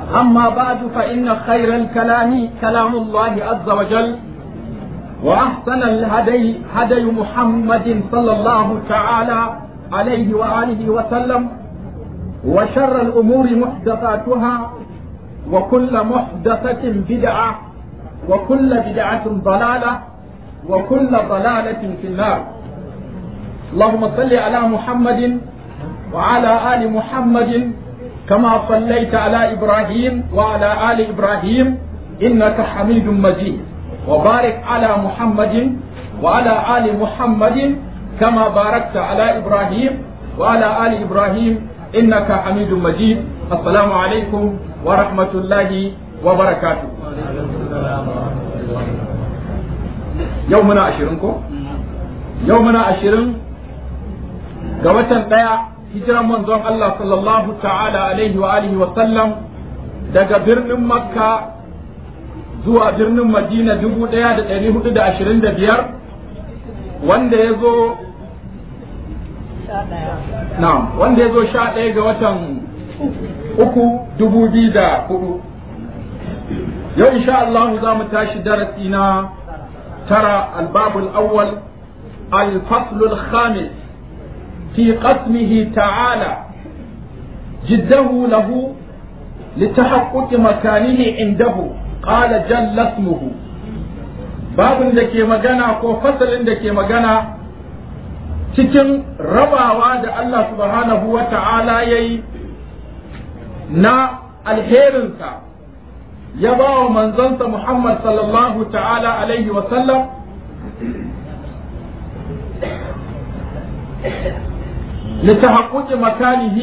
أما بعد فإن خير الكلام كلام الله عز وجل وأحسن الهدي هدي محمد صلى الله تعالى عليه وآله وسلم وشر الأمور محدثاتها وكل محدثة بدعة وكل بدعة ضلالة وكل ضلالة في النار اللهم صل على محمد وعلى آل محمد كما صليت على إبراهيم وعلى آل إبراهيم إنك حميد مجيد وبارك على محمد وعلى آل محمد كما باركت على إبراهيم وعلى آل إبراهيم إنك حميد مجيد السلام عليكم ورحمة الله وبركاته يومنا عشرينكم يومنا عشرين قوة ɗaya hijiran manzon Allah sallallahu ta'ala alaihi wa alihi wa sallam daga birnin Makka zuwa birnin Madina dubu ɗaya da ɗari hudu da ashirin da biyar wanda ya zo na'am wanda ya zo sha ɗaya ga watan uku dubu biyu da hudu yau insha Allah za mu tashi darasi na tara albabul awwal al-faslul khamis في قسمه تعالى جده له لتحقق مكانه عنده قال جل اسمه باب da ke magana ko fasalin da ke magana cikin rabawa da Allah subhanahu wa ta'ala ya yi na alherinsa ya ba wa manzonsa Muhammad sallallahu ta'ala alaihi wa sallam لتحقق مكانه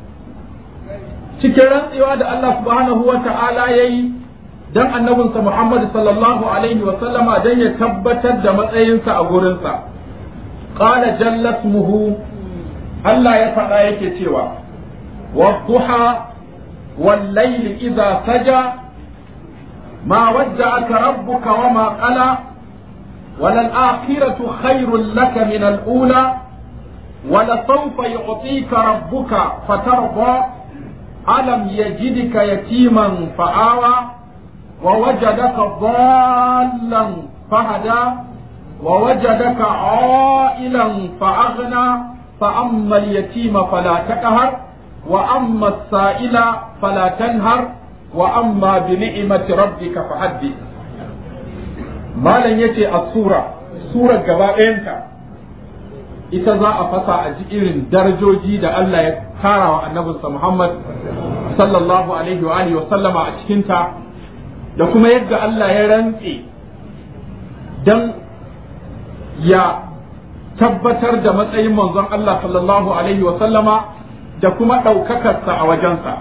cikin rantsewa da Allah subhanahu wa ta'ala ya yi don annabinsa Muhammad sallallahu alaihi wa sallama don ya tabbatar da matsayinsa a gurinsa. Ƙala jallat muhu Allah ya faɗa yake cewa, Wadduha wallaili idza saja ma wadda aka rabbuka wa ma qala walal akhiratu khairul laka min al-ula ولسوف يعطيك ربك فترضى ألم يجدك يتيما فآوى ووجدك ضالا فهدى ووجدك عائلا فأغنى فأما اليتيم فلا تقهر وأما السائل فلا تنهر وأما بنعمة ربك فحدث ما لن يتي السورة سورة جبائنك ita za a fasa a ji irin darajoji da Allah ya kara wa annabinsa Muhammad sallallahu alaihi wa alihi wa sallama a cikinta da kuma yadda Allah ya rantse dan ya tabbatar da matsayin manzon Allah sallallahu alaihi wa sallama da kuma ɗaukakarsa a wajensa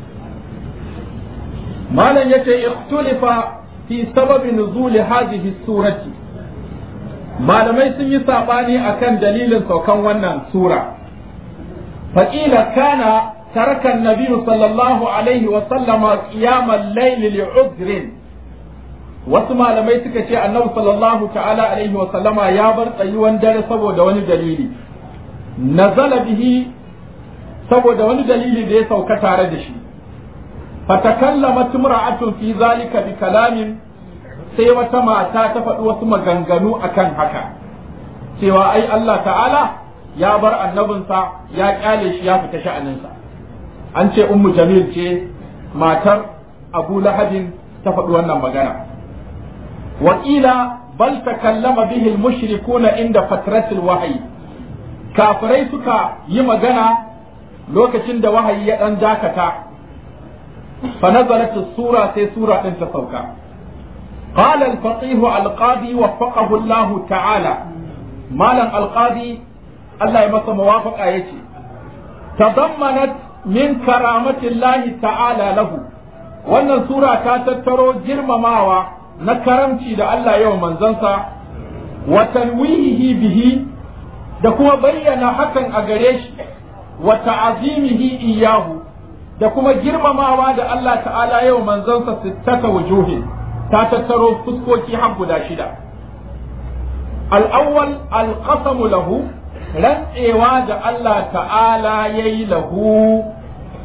malam yace ikhtulifa fi sababi nuzuli hadhihi surati malamai sun yi saɓani akan dalilin saukan wannan sura faƙila kana tarakan nabiyu sallallahu alaihi wa sallama qiyamal layli li'udrin wasu malamai suka ce annabi sallallahu ta'ala alaihi wa sallama ya bar tsayuwan dare saboda wani dalili nazala bihi saboda wani dalili da ya sauka tare da shi fatakallamat imra'atun fi zalika bi kalamin sai wata mata ta faɗi wasu maganganu akan haka cewa ai Allah ta'ala ya bar annabinsa ya kyale shi ya fita sha'aninsa an ce ummu jamil ce matar abu lahabin ta faɗi wannan magana wakila bal takallama bihi al-mushrikuna inda fatratil wahyi kafirai suka yi magana lokacin da wahayi ya dan dakata fa nazalat sura sai sura din ta sauka قال الفقيه القاضي وفقه الله تعالى مالا القاضي الله يمس موافقة يتي تضمنت من كرامة الله تعالى له wannan sura ta tattaro girmamawa na karamci da Allah yau manzansa wa tanwihihi bihi da kuma bayyana hakan a gare shi wa ta'azimihi iyahu da kuma girmamawa da Allah ta'ala yau manzansa sittata wujuhin ta tattaro fuskoki har guda shida al'awwal alqasamu lahu rantsewa da Allah ta'ala ya yi lahu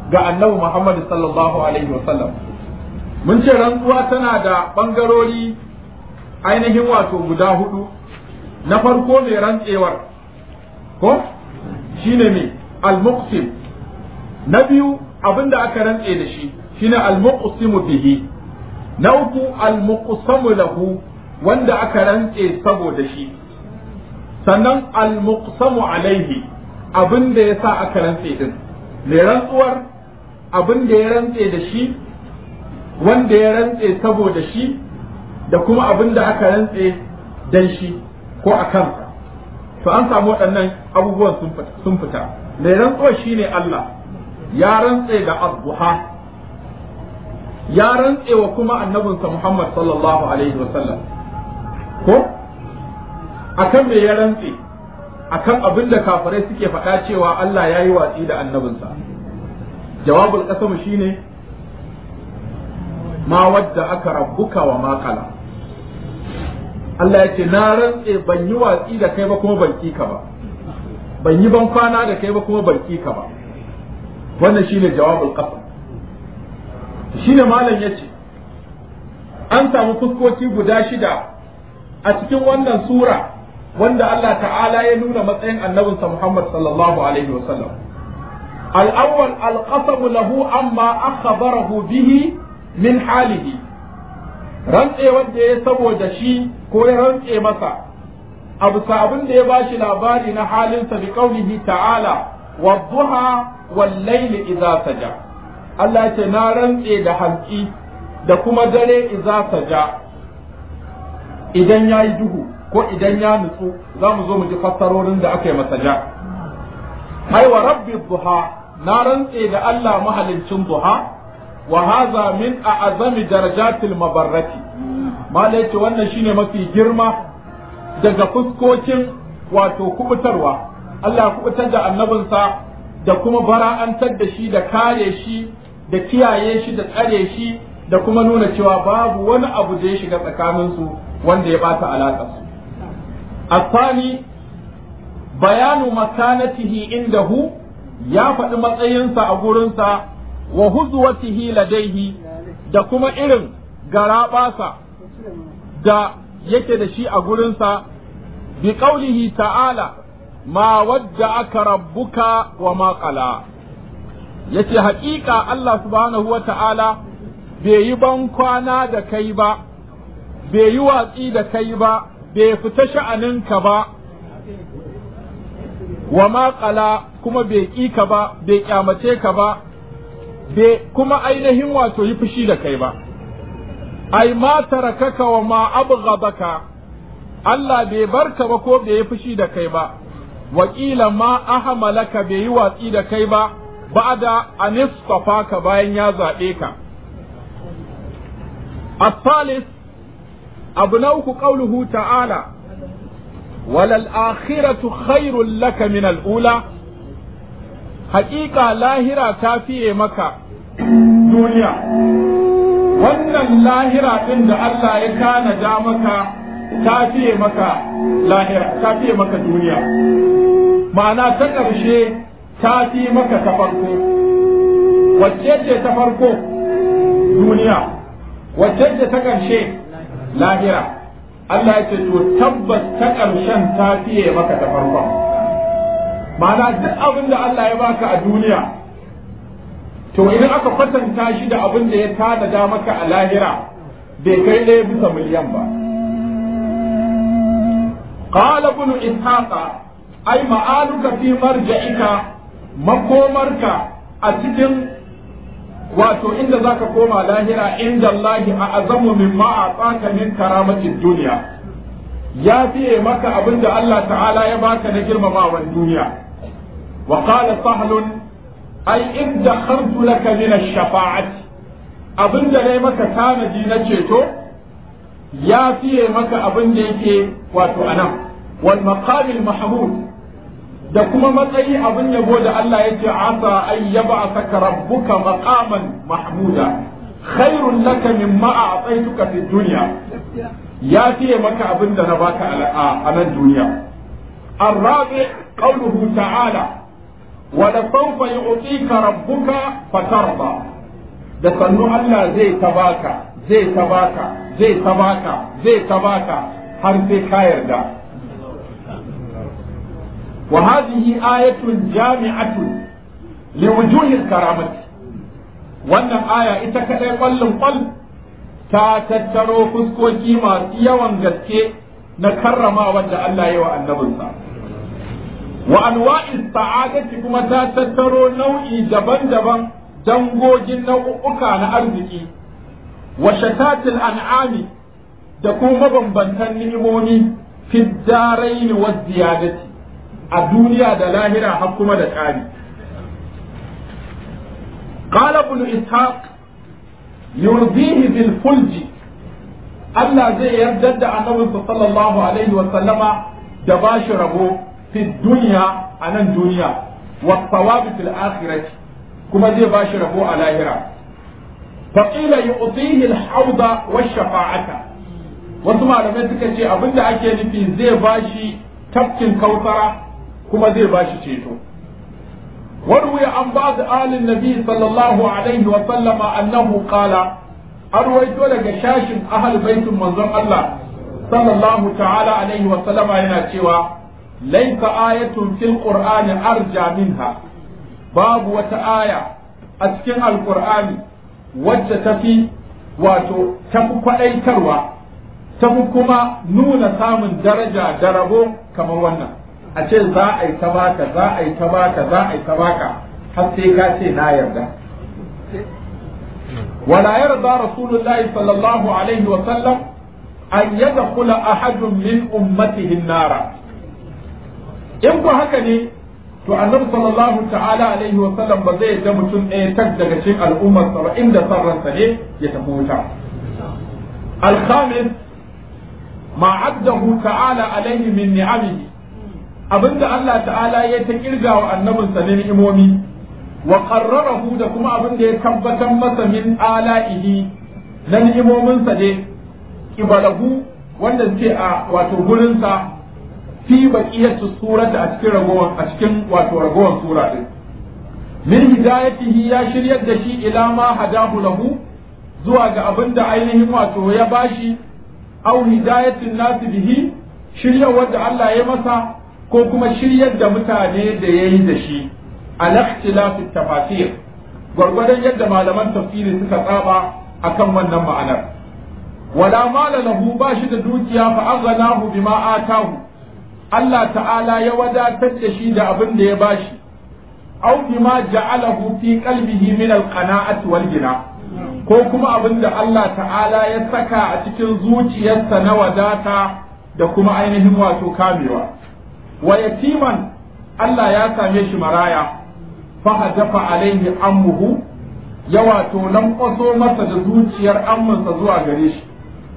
ga annabi Muhammad sallallahu alaihi wasallam mun ce rantsuwa tana da bangarori ainihin wato guda hudu na farko mai rantsewar ko shine mai al-muqsim na biyu abinda aka rantse da shi shine al-muqsimu bihi na uku al-muqsamu lahu wanda aka rantse saboda shi sannan al-muqsamu alaihi abinda ya sa aka rantse din mai rantsuwar abinda ya rantse da shi wanda ya rantse saboda shi da kuma abinda aka rantse dan shi ko a kansa to an samu waɗannan abubuwan sun fita mai rantsuwar shine Allah ya rantse da azbuha ya rantse wa kuma annabinsa Muhammad sallallahu alaihi wasallam ko akan me ya rantse akan abin da kafirai suke faɗa cewa Allah ya yi watsi da annabinsa jawabul qasam shine ma wadda aka rabbuka wa ma kala Allah ya ce na rantse ban yi watsi da kai ba kuma ban ka ba ban yi ban kwana da kai ba kuma ban ka ba wannan shine jawabul qasam shine malam yace an samu fuskoki guda shida a cikin wannan sura wanda Allah ta'ala ya nuna matsayin annabinsa Muhammad sallallahu alaihi wasallam al-awwal al-qasam lahu amma akhbarahu bihi min halihi rantse wanda ya saboda shi ko ya rantse masa abu abin da ya bashi labari na halinsa bi qaulihi ta'ala wadduha wal layli idza saja Allah ya ce na rantse da hantsi da kuma dare idza saja idan yayi duhu ko idan ya nutsu za mu zo mu ji fassarorin da aka yi masa ja ai wa rabbi duha na rantse da Allah mahalincin duha wa haza min a'azami darajatil mabarrati mala yace wannan shine mafi girma daga fuskokin wato kubutarwa Allah ya kubutar da annabinsa da kuma bara'antar da shi da kare shi da kiyaye shi da tsare shi da kuma nuna cewa babu wani abu da ya shiga tsakaninsu wanda ya bata alaƙarsu الثاني بيان مكانته عنده يا faɗi matsayinsa a gurinsa wa huzwatihi ladaihi da kuma irin garaɓasa da yake da shi a gurinsa bi qaulihi ta'ala ma wadda aka rabbuka wa ma qala yace haƙiƙa Allah subhanahu wa ta'ala bai yi ban kwana da kai ba bai yi watsi da kai ba bai fita sha'aninka ba wa maƙala kuma bai ƙi ka ba bai ƙyamace ka ba bai kuma ainihin wato yi fushi da kai ba ai ma tarakaka wa ma abghadaka Allah bai barka ba ko bai yi fushi da kai ba wakila ma ahmalaka bai yi watsi da kai ba ba'da ka bayan ya zaɓe ka الثالث abu na uku ƙauluhu ta'ala walal akhiratu khairul laka min al'ula haƙiƙa lahira ta fiye maka duniya wannan lahira ɗin da Allah ya tanada maka ta fiye maka lahira ta fiye maka duniya ma'ana ta ƙarshe ta fi maka ta farko wacce ce ta farko duniya wacce ce ta ƙarshe lahira Allah ya ce to tabbas ta ƙarshen ta fiye maka ta farkon ma'ana duk abin da Allah ya baka a duniya to idan aka kwatanta shi da abin da ya tanada maka a lahira bai kai ɗaya bisa miliyan ba qala ibn ishaqa ai ma'aluka fi marja'ika makomarka a cikin wato inda zaka koma lahira inda Allah a azamu mimma a tsaka min karamatin duniya ya fiye maka abin da Allah ta'ala ya baka na girmamawan duniya wa qala sahlun ai in dakhartu laka min ash-shafa'ati abin da nayi maka tanadi na ceto ya fiye maka abin da yake wato anan wal maqamil mahmud da kuma matsayi abin yabo da Allah ya ce asa ay yab'athaka rabbuka maqaman mahmuda khairun laka mimma a'taytuka fid dunya ya fiye maka abin da na baka a nan duniya الرابع قوله تعالى wa da sawfa yu'tika rabbuka fatarda da sannu Allah zai ta baka zai ta baka zai ta baka zai ta baka har sai ka yarda wa hadhihi ayatun jami'atun li wujuhil karamati wannan aya ita kadai kwallon kwal ta tattaro fuskoki masu yawan gaske na karrama wanda Allah ya wa annabinsa wa anwa'is sa'adati kuma ta tattaro nau'i daban-daban dangogin nau'uka na arziki wa shatatil an'ami da kuma mabambantan ni'imomi fi daraini wa ziyadati a duniya da lahira har kuma da ƙari قال ابن إسحاق يرضيه بالفلج Allah zai yarda da annabinsa sallallahu alaihi wa sallama da ba shi rabo fi duniya a nan duniya wa thawabi fil akhirati kuma zai ba shi rabo a lahira fa qila yu'tihi al-hawda wa shafa'ata wasu malamai suka ce abinda ake nufi zai ba shi tafkin kautara kuma zai ba shi ceto وروي عن بعض آل النبي صلى الله عليه وسلم أنه قال أرويت لك شاش أهل بيت منظر الله صلى الله تعالى عليه وسلم هنا شوى ليس آية في القرآن أرجى منها باب وتآية أسكن القرآن وجتفي واتو تفك أي تروى تفكما نون سام درجة دربو كما ونه a ce za a yi ta baka za a yi ta baka za a yi ta baka har sai ka ce na yarda wala yarda rasulullahi sallallahu alaihi wa sallam an yadkhula ahadun min ummatihi nara in ku haka ne to annabi sallallahu ta'ala alaihi wa sallam ba zai da mutum ɗaya tak daga cikin al'ummar sa ba inda sarransa ne ya tafi wuta al-khamis ma addahu ta'ala alaihi min ni'amihi abinda Allah ta'ala ya ta kirga wa annabinsa ne ni'imomi wa qarrarahu da kuma abinda ya tabbatar masa min ala'ihi na ni'imominsa ne kibalahu wanda suke a wato gurinsa fi baqiyatu surata a cikin ragowar a cikin wato ragowar sura din min hidayatihi ya shiryar da shi ila ma hadahu lahu zuwa ga abinda ainihin wato ya bashi au hidayatin nasi bihi shiryar da Allah ya masa ko kuma shiryar da mutane da ya yi da shi a lakhtilafi tafasir gwargwadon yadda malaman tafsiri suka tsaba akan wannan ma'anar wala mala lahu ba shi da dukiya fa aghnahu bima atahu Allah ta'ala ya wadatar da shi da abin da ya bashi aw bima ja'alahu fi qalbihi min al-qana'ati wal gina ko kuma abin da Allah ta'ala ya saka a cikin zuciyarsa na wadata da kuma ainihin wato kamewa wa yatiman Allah ya same shi maraya fa hadafa alaihi ammuhu ya wato lankwaso masa da zuciyar ammansa zuwa gare shi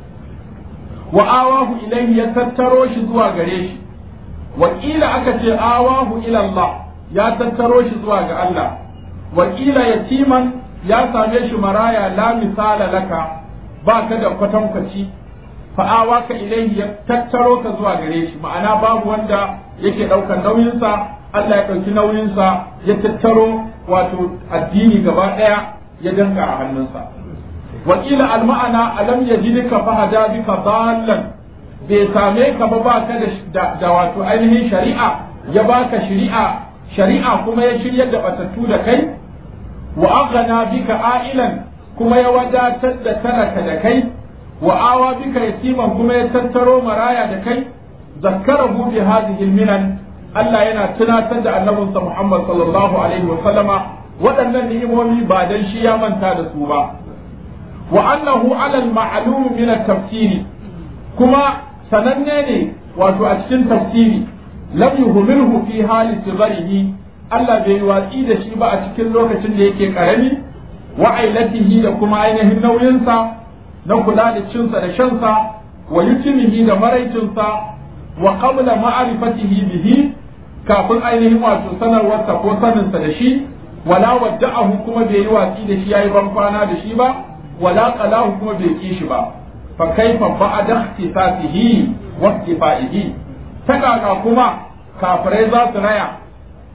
wa awahu ilaihi ya tattaro shi zuwa gare shi wakila aka ce awahu ila Allah ya tattaro shi zuwa ga Allah wakila yatiman ya same shi maraya la misala laka ba ka da kwatankwaci fa'awa ka ilaihi ya tattaro ka zuwa gare shi ma'ana babu wanda yake ɗaukar nauyinsa Allah ya ɗauki nauyinsa ya tattaro wato addini gaba ɗaya ya danka a hannunsa wakila alma'ana alam yajidka fahada bika dallan bai same ka ba baka da da wato ainihin shari'a ya baka shari'a shari'a kuma ya shiryar da batattu da kai wa aghna bika ailan kuma ya wadatar da talaka da kai wa awa bika yatiman kuma ya tattaro maraya da kai zakkarahu bi hadhihi minan Allah yana tunatar da annabinsa Muhammad sallallahu alaihi wa sallama waɗannan ni'imomi ba dan shi ya manta da su ba wa annahu ala al-ma'lum min at-tafsiri kuma sananne ne wato a cikin tafsiri lam yuhmilhu fi hali sigarihi Allah bai watsi da shi ba a cikin lokacin da yake karami wa ailatihi da kuma ainihin nauyinsa na kula da cinsa da shansa wa yutimihi da maraicinsa wa qabla ma'rifatihi bihi kafin ainihin wato sanarwarsa ko saninsa da shi wala wadda'ahu kuma bai yi watsi da shi yayi ban kwana da shi ba wala qalahu kuma bai ki shi ba fa kaifa ba'da ikhtisasihi wa iktifaihi ta kaka kuma kafirai za su raya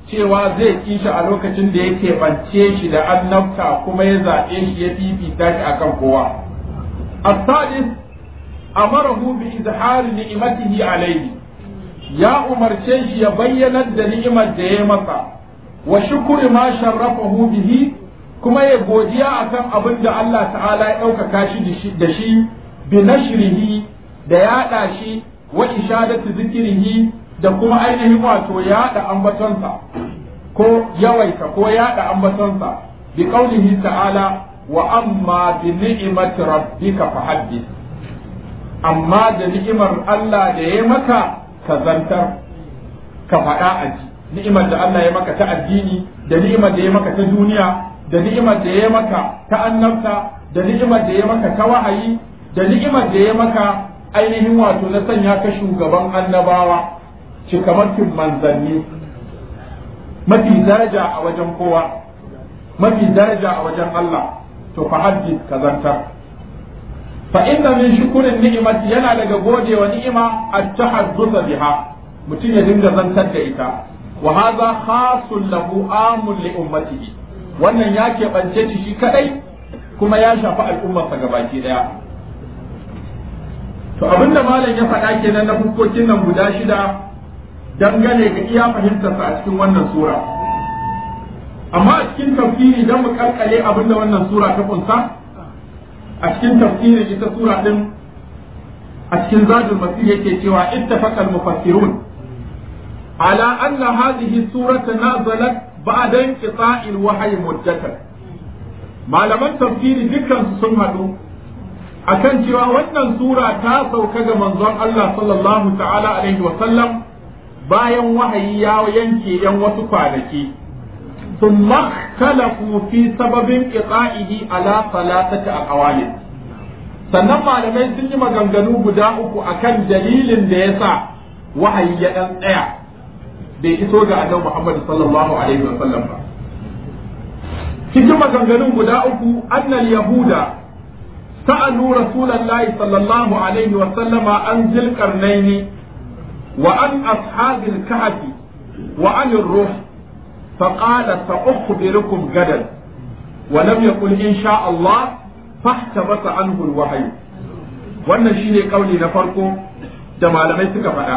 cewa zai kishi a lokacin da yake bance shi da annabta kuma ya zaɓe shi ya fifita shi akan kowa as-sadis amarahu bi izhari ni'matihi alayhi ya umarce shi ya bayyanar da ni'imar da ya masa wa shukuri ma sharrafahu bihi kuma ya godiya akan abin da Allah ta'ala ya ɗaukaka shi da shi bi nashrihi da yaɗa shi wa ishadatu zikirihi da kuma ainihin wato yaɗa ambatonsa ko yawaita ko yaɗa ambatonsa bi qaulihi ta'ala wa amma bi ni'mati rabbika fahaddith amma da ni'imar Allah da ya maka ka zantar ka faɗa a ji ni'imar da Allah ya maka ta addini da ni'imar da ya maka ta duniya da ni'imar da ya maka ta annabta da ni'imar da ya maka ta wahayi da ni'imar da ya maka ainihin wato na sanya ka shugaban annabawa cikamakin manzanni mafi daraja a wajen kowa mafi daraja a wajen Allah to fa haddith ka zantar fa inna min shukurin ni'imati yana daga godewa ni'ima at-tahadduth biha mutum ya dinga zantar da ita wa hadha khasun lahu amun li ummatihi wannan ya keɓance shi shi kadai kuma ya shafi al'ummarsa gabaki daya to abinda malam ya faɗa kenan na fuskokin nan guda shida dangane ga iya fahimtarsa a cikin wannan sura amma a cikin tafsiri dan mu kalkale abinda wannan sura ta kunsa a cikin tafsirin ita sura din a cikin zadul masih yake cewa ittafaqa al-mufassirun ala anna hadhihi surata nazalat ba'da inqita'i al-wahyi muddatan malaman tafsiri dukkan su sun hadu akan cewa wannan sura ta sauka ga manzon Allah sallallahu ta'ala alaihi wa sallam bayan wahayi ya yanke yan wasu kwanaki ثم اختلفوا في سبب انقطاعه على ثلاثة أقوال sannan malamai sun yi maganganu guda uku akan dalilin da ya sa wahayi ya ɗan tsaya bai iso ga annabi Muhammad sallallahu alaihi wa sallam ba cikin maganganun guda uku annal yahuda sa'alu rasulullahi sallallahu alaihi wa sallama an zil qarnaini wa an ashabil kahfi wa an ruh فقال سأخبركم غدا ولم يقل إن شاء الله فاحتبس عنه الوحي wannan shine kauli na farko da malamai suka faɗa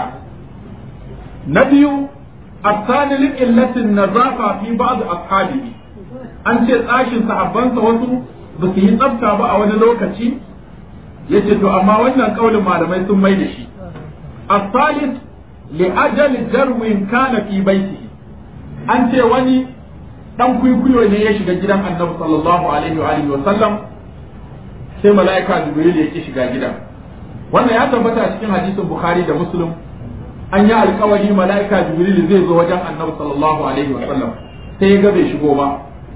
na biyu الثاني لقلة النظافة في بعض أصحابه an ce tsashin sahabbansa wasu ba su yi tsafta ba a wani lokaci ya ce to amma wannan kaulin malamai sun mai da shi الثالث لأجل جرو كان في بيته an ce wani dan kwikwiyo ne ya shiga gidan annabi sallallahu alaihi wa alihi wa sallam sai mala'ika jibril ya ki shiga gidan wannan ya tabbata a cikin hadisin bukhari da muslim an yi alkawari mala'ika jibril zai zo wajen annabi sallallahu alaihi wa sallam sai ya ga bai shigo ba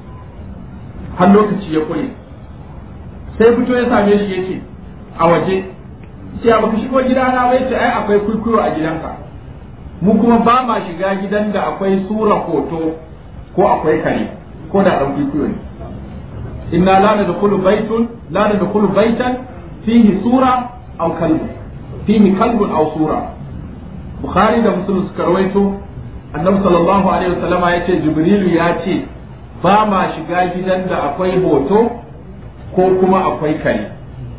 har lokaci ya kure sai fito ya same shi yace a waje sai baka shigo gidana ba yace ai akwai kwikwiyo a gidanka mu kuma ba ma shiga gidan da akwai sura hoto ko akwai kare ko da ɗan kwikwiyo ne inna la nadkhulu baytun la nadkhulu baytan fihi sura aw kalbu fihi kalbun aw sura bukhari da muslim suka rawaito annabi sallallahu alaihi wasallama yace jibrilu ya ce ba ma shiga gidan da akwai hoto ko kuma akwai kare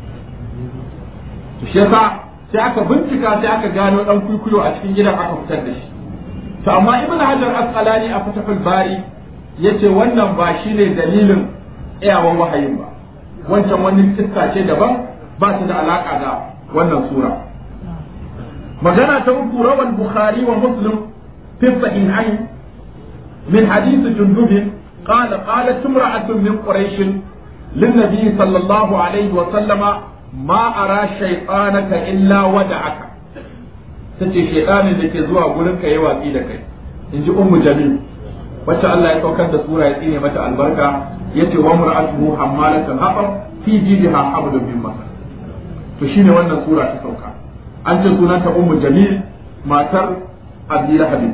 to shi yasa sai aka bincika sai aka gano dan kwikwiyo a cikin gidan aka fitar da shi to amma ibn hajar asqalani a fatahul bari yace wannan ba shine dalilin tsayawan wahayin ba wancan wani kissa ce daban ba ta da alaka da wannan sura magana ta uku rawal bukhari wa muslim fi sahihain min hadith jundub قال قالت امرأة من قريش للنبي صلى الله عليه وسلم ma ara shaytanaka illa wada'aka tace shaytanin da ke zuwa gurin ka yi watsi da kai in ji ummu jamil wacce Allah ya saukar da sura ya tsine mata albarka yace wa mar'atuhu hammalatul hatab fi jidha hablum min masad to shine wannan sura ta sauka an ce sunanta ummu jamil matar abi lahab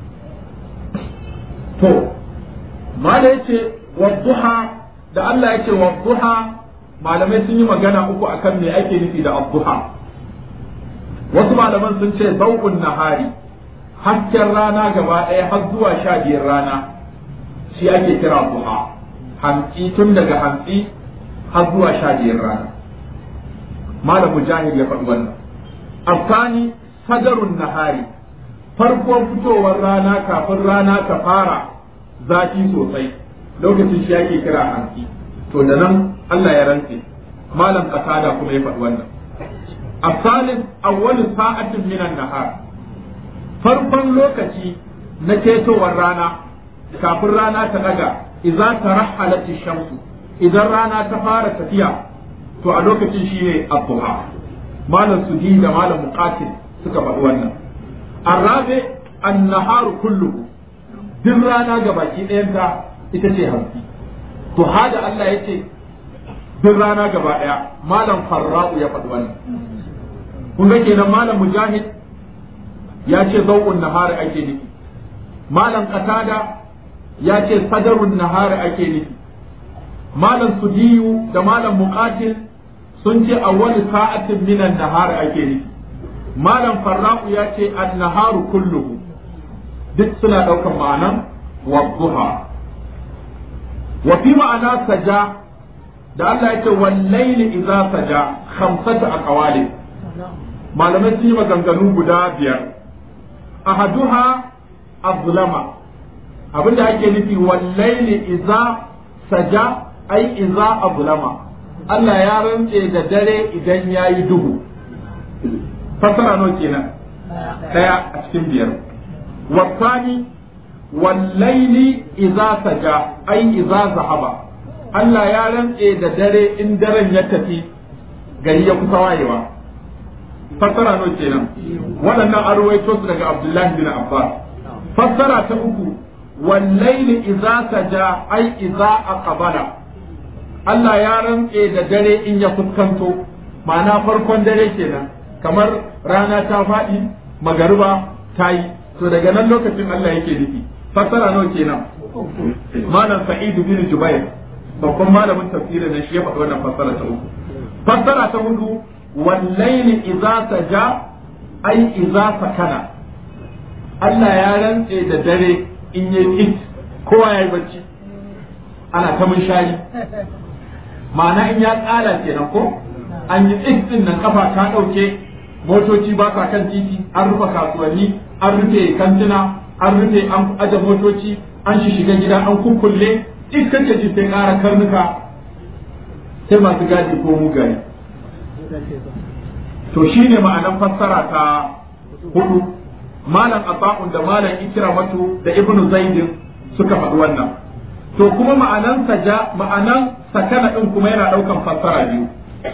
to mala yace wadduha da Allah yace wadduha malamai sun yi magana uku akan me ake nufi da abduha wasu malaman sun ce zau'un nahari hasken rana gaba ɗaya har zuwa sha biyar rana shi ake kira duha hantsi tun daga hantsi har zuwa sha biyar rana malam mujahid ya faɗi wannan afani sadarun nahari farkon fitowar rana kafin rana ta fara zafi sosai lokacin shi ake kira hantsi to da nan Allah ya rantse malam qatada kuma ya faɗi wannan asalin awwal sa'atin minan nahar farkon lokaci na ketowar rana kafin rana ta daga idza tarahalat shamsu idan rana ta fara tafiya to a lokacin shine ad-duha malam sudi da malam muqatil suka faɗi wannan arabe an-naharu kulluhu duk rana gabaki ɗayanta ita ce hamsi to hada Allah ya ce duk rana gaba ɗaya malam farra'u ya faɗi wannan kun ga kenan malam mujahid ya ce zau'un nahari ake nufi malam qatada ya ce sadarun nahari ake nufi malam sudiyu da malam muqatil sun ce awwal sa'atin minan nahari ake nufi malam farra'u ya ce an-naharu kulluhu duk suna ɗaukan ma'anan wadduha wa fi ma'ana saja da Allah ya ce wallaili idza saja khamsatu aqwali malamai sun yi maganganu guda biyar ahaduha azlama abinda ake nufi wallaili idza saja ai idza azlama Allah ya rantse da dare idan yayi duhu fasara nawa kenan daya a cikin biyar wasani wallaili idza saja ai idza zahaba Allah ya rantse da dare in daren ya tafi gari ya kusa wayewa fassara nawa kenan waɗannan an ruwaito su daga Abdullahi bin Abbas fassara ta uku wallaili idza saja ai idza aqbala Allah ya rantse da dare in ya fuskanto ma'ana farkon dare kenan kamar rana ta faɗi magariba ta yi to daga nan lokacin Allah yake nufi fassara nawa kenan malam Sa'id bin Jubair babban malamin tafsirin da shi ya faɗi wannan fassara ta uku fassara ta hudu wallaili idza saja ai idza sakana Allah ya rantse da dare in yi it kowa yayi bacci ana ta mun shari ma'ana in ya tsala kenan ko an yi it din nan kafa ta dauke motoci ba sa kan titi an rufe kasuwanni an rufe kantuna an rufe an aje motoci an shi shiga gida an kukkulle in kace ji sai ƙara karnuka sai masu gadi ko mugaye to shine ma'anan fassara ta hudu malam asa'un da malam ikramatu da ibnu zaidin suka faɗi wannan to kuma ma'anan saja ma'anan sakana din kuma yana ɗaukan fassara biyu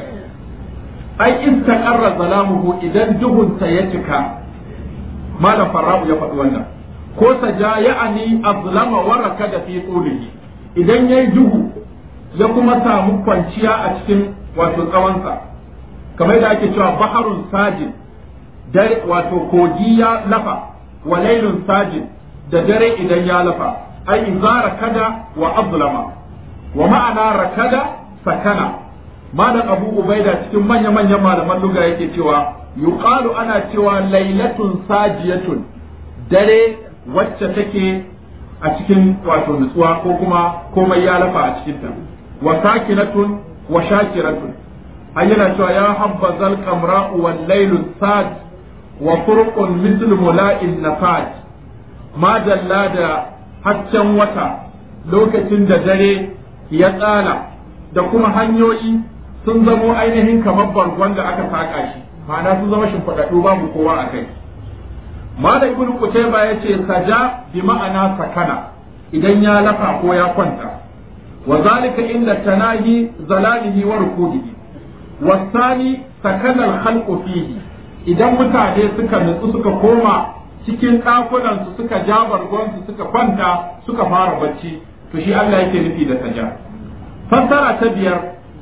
ai istaqarra zalamuhu idan duhunsa ya cika malam farra'u ya faɗi wannan ko saja ya'ani azlama wa rakada fi qulihi idan yayi duhu ya kuma samu kwanciya a cikin wato tsawonsa kamar da ake cewa baharun sajin dare wato kogi ya lafa wa lailun sajin da dare idan ya lafa ai idza rakada wa azlama wa ma'ana rakada sakana malam abu ubaida cikin manya manyan malaman luga yake cewa yuqalu ana cewa lailatun sajiyatun dare wacce take a cikin wato nutsuwa ko kuma komai ya lafa a cikinta wa sakinatun wa shakiratun an yana cewa ya habba zal kamra'u wal lailu sad wa furqun misl mula'in nafat ma dalla da haccen wata lokacin da dare ya tsala da kuma hanyoyi sun zamo ainihin kamar bargon da aka saka shi ma'ana sun zama shimfiɗaɗɗu babu kowa a kai Malam Ibn Qutayba ya ce saja bi ma'ana sakana idan ya lafa ko ya kwanta wa zalika inda tanahi zalalihi wa rukudihi wasani sakana al-khalqu fihi idan mutane suka nutsu suka koma cikin ɗakunan su suka ja bargon su suka kwanta suka fara bacci to shi Allah yake nufi da saja fassara ta biyar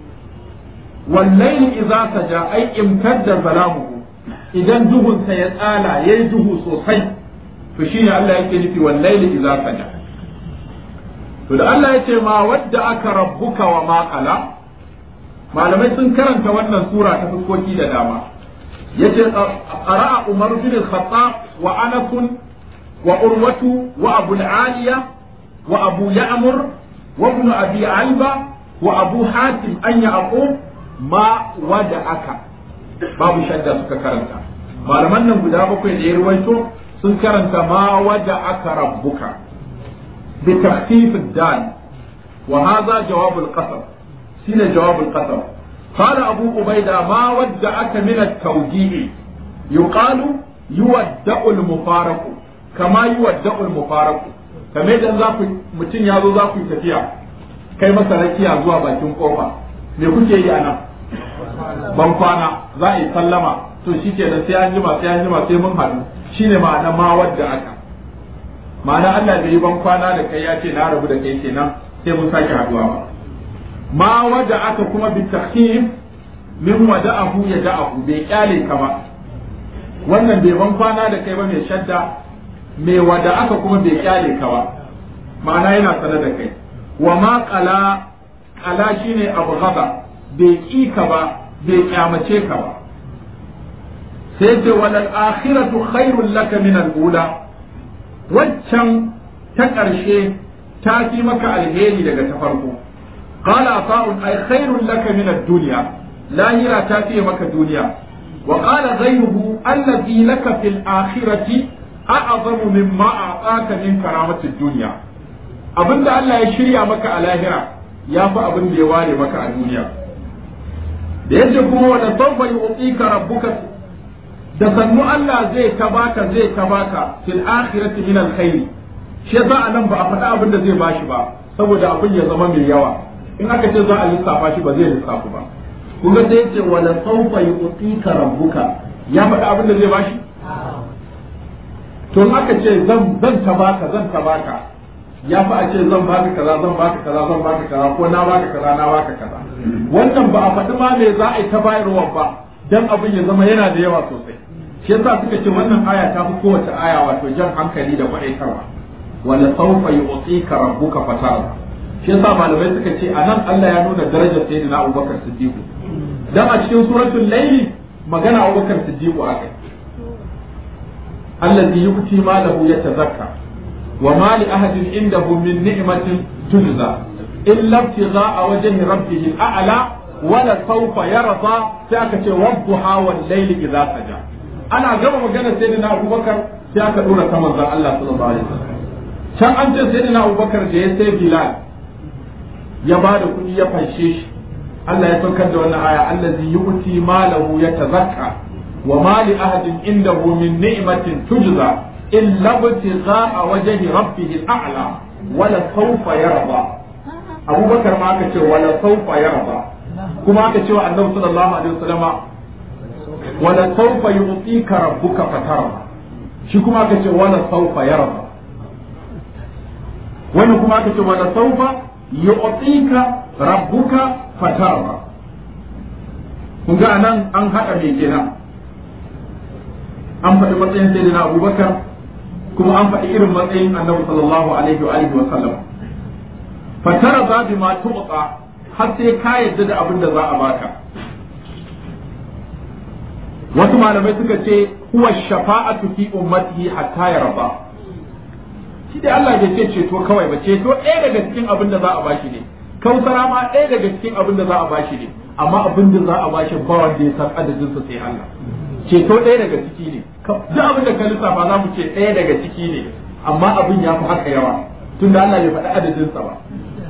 wallahi idza saja ai imtadda zalamuhu idan duhunsa ya tsala ya yi duhu sosai to shi ne Allah yake nufi wallaili idza saja to da Allah ya ce ma wadda aka rabbuka wa ma qala malamai sun karanta wannan sura ta fuskoki da dama yace qara'a Umar bin al-Khattab wa Anas وأروة وأبو العالية وأبو يعمر وابن أبي علبة وأبو حاتم أن يعقوب ما ودعك باب شدة سكرنتا malaman nan guda bakwai da ya ruwaito sun karanta ma waja aka rabbuka bi takhfif ad-dal wa hadha jawab al-qasam shine jawab al-qasam qala abu ubaida ma wadda aka min at-tawjih yuqalu yuwadda'u al-mufaraq kama yuwadda'u al-mufaraq kamar idan za ku mutum ya zo za ku yi tafiya kai masa rakiya zuwa bakin kofa me kuke yi anan ban kwana za a yi sallama to shi ke sai an jima sai an jima sai mun haɗu shine ma'ana ma wadda aka ma'ana Allah bai yi ban kwana da kai ya ce na rabu da kai kenan sai mun sake haɗuwa ba ma wadda aka kuma bi takhim min wada'ahu ya da'ahu bai kyale ka ba wannan bai ban kwana da kai ba mai shadda mai wada aka kuma bai kyale ka ba ma'ana yana sanar da kai wa ma qala qala shine abu ghaba bai ki ka ba bai kyamace ka ba sai ce walal akhiratu khairul laka min al-ula waccan ta ƙarshe ta fi maka alheri daga ta farko qala ata'un ay khairul laka min ad-dunya lahira ta fi maka duniya wa qala ghayruhu alladhi laka fil akhirati a'zamu mimma a'taka min karamati ad-dunya abinda Allah ya shirya maka a lahira ya fi abin da ya ware maka a duniya da yace kuma wala sawfa yu'tika rabbuka da sannu Allah zai ta baka zai ta baka fil akhirati min alkhair shi yasa anan ba a faɗa abin da zai bashi ba saboda abin ya zama mai yawa in aka ce za a lissafa shi ba zai lissafu ba kun ga sai yace wala sawfa yu'tika rabbuka ya faɗa abin da zai bashi to in aka ce zan zan ta baka zan ta baka ya fi a ce zan baka kaza zan baka kaza zan baka kaza ko na baka kaza na baka kaza wannan ba a faɗi ma me za a yi ta bayarwa ba dan abin ya zama yana da yawa sosai shi yasa suka ce wannan aya ta fi kowace aya wato jan hankali da kwadaitarwa wala sawfa yu'tika rabbuka fatara shi yasa malamai suka ce anan Allah ya nuna darajar sayyidina Abubakar Siddiq dan a cikin suratul layl magana Abubakar Siddiq akai allazi yu'ti malahu yatazakka wa ma li ahadin indahu min ni'matin tujza illa ibtigha'a wajhi rabbih a'la wala sawfa yarda sai aka ce wadduha wal layli idza saja ana gama magana sai na abubakar sai aka dora ta manzon Allah sallallahu alaihi wasallam can an ce sai na abubakar da ya sai bilal ya ba da kuɗi ya fanshe shi Allah ya saukar da wannan aya allazi yu'ti malahu yatazakka wa ma li ahadin indahu min ni'matin tujza illa ibtigha'a wajhi rabbih al'ala wala sawfa yarda abubakar ma aka ce wala sawfa yarda kuma aka ce wa annabi sallallahu alaihi wasallama wala sawfa yu'tika rabbuka fatarda shi kuma aka ce wala sawfa yarda wani kuma aka ce wala sawfa yu'tika rabbuka fatarda kun ga anan an hada me kenan an faɗi matsayin sayyidina abubakar kuma an faɗi irin matsayin annabi sallallahu alaihi wa alihi wa sallam fatarda bima tu'ta har sai ka yadda da abin da za a baka wasu malamai suka ce huwa shafa'atu fi ummatihi hatta yarda shi dai Allah bai ce ceto kawai ba ceto ɗaya daga cikin abin da za a bashi ne kausara ma ɗaya daga cikin abin da za a bashi ne amma abin da za a bashi ba wanda ya san adadin sa sai Allah ceto ɗaya daga ciki ne duk abin da ka lissafa za mu ce ɗaya daga ciki ne amma abin ya fi haka yawa tunda Allah bai faɗi adadin sa ba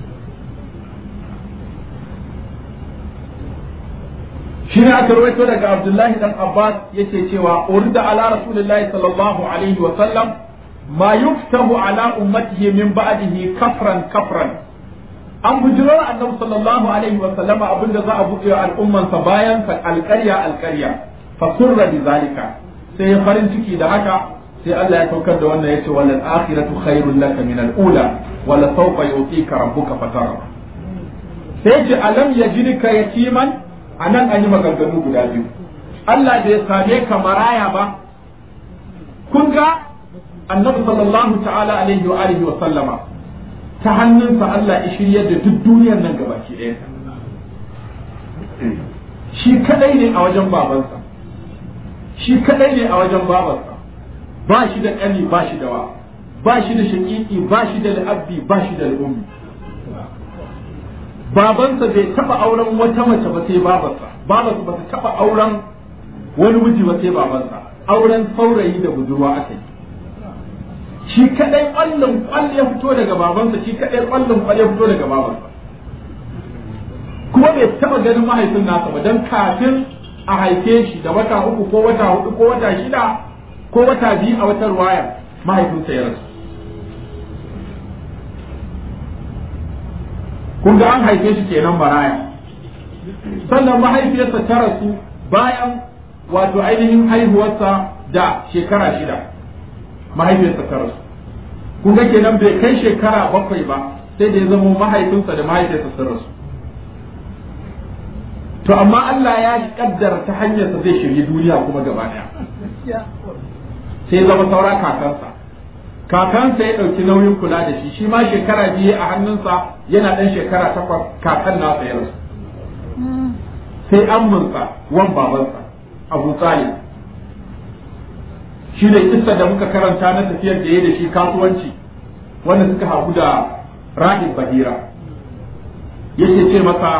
shine aka rawaito daga Abdullahi dan Abbas yake cewa urida ala rasulillahi sallallahu alaihi wa sallam ma yuftahu ala ummatihi min ba'dihi kafran kafran an bujiro annabi sallallahu alaihi wa sallama abinda za a buɗe al'umman sa bayan sa alƙarya alƙarya fa surra bi zalika sai farin ciki da haka sai Allah ya saukar da wannan yace wal akhiratu khairul laka min al ula wala sawfa yu'tika rabbuka fatara sai ce alam yajidka yatiman a nan an yi maganganu guda biyu Allah bai same ka maraya ba kun ga annabi sallallahu ta'ala alaihi wa alihi wa sallama ta hannunsa Allah ya shiryar da duk duniyar nan gabaki ɗaya shi kadai ne a wajen babansa shi kadai ne a wajen babansa ba shi da ƙani ba shi da wa ba shi da shaƙiƙi ba shi da al'abbi ba shi da al'ummi babansa bai taɓa auren wata mace ba sai babarsa babarsa ba ta taɓa auren wani miji ba sai babansa auren saurayi da budurwa aka yi shi kadai ƙwallon ƙwall ya fito daga babansa shi kadai ƙwallon ƙwall ya fito daga babansa kuma bai taɓa ganin mahaifin nasa ba don kafin a haife shi da wata uku ko wata hudu ko wata shida ko wata biyu a wata ruwaya mahaifinsa ya rasu kun ga an haife shi kenan maraya sannan mahaifiyarsa ta rasu bayan wato ainihin haihuwarsa da shekara shida mahaifiyarsa ta rasu kun ga kenan bai kai shekara bakwai ba sai da ya zama mahaifinsa da mahaifiyarsa sun rasu to amma Allah ya kaddara ta hanyarsa zai shirye duniya kuma gaba daya sai zama saura kakansa kakansa ya ɗauki nauyin kula da shi shi ma shekara biyu a hannunsa yana ɗan shekara takwas kakan nasa ya rasu sai amminsa wan babansa abu talib shi ne kissa da muka karanta na tafiyar da ya da shi kasuwanci wanda suka hagu da rahib bahira yake ce masa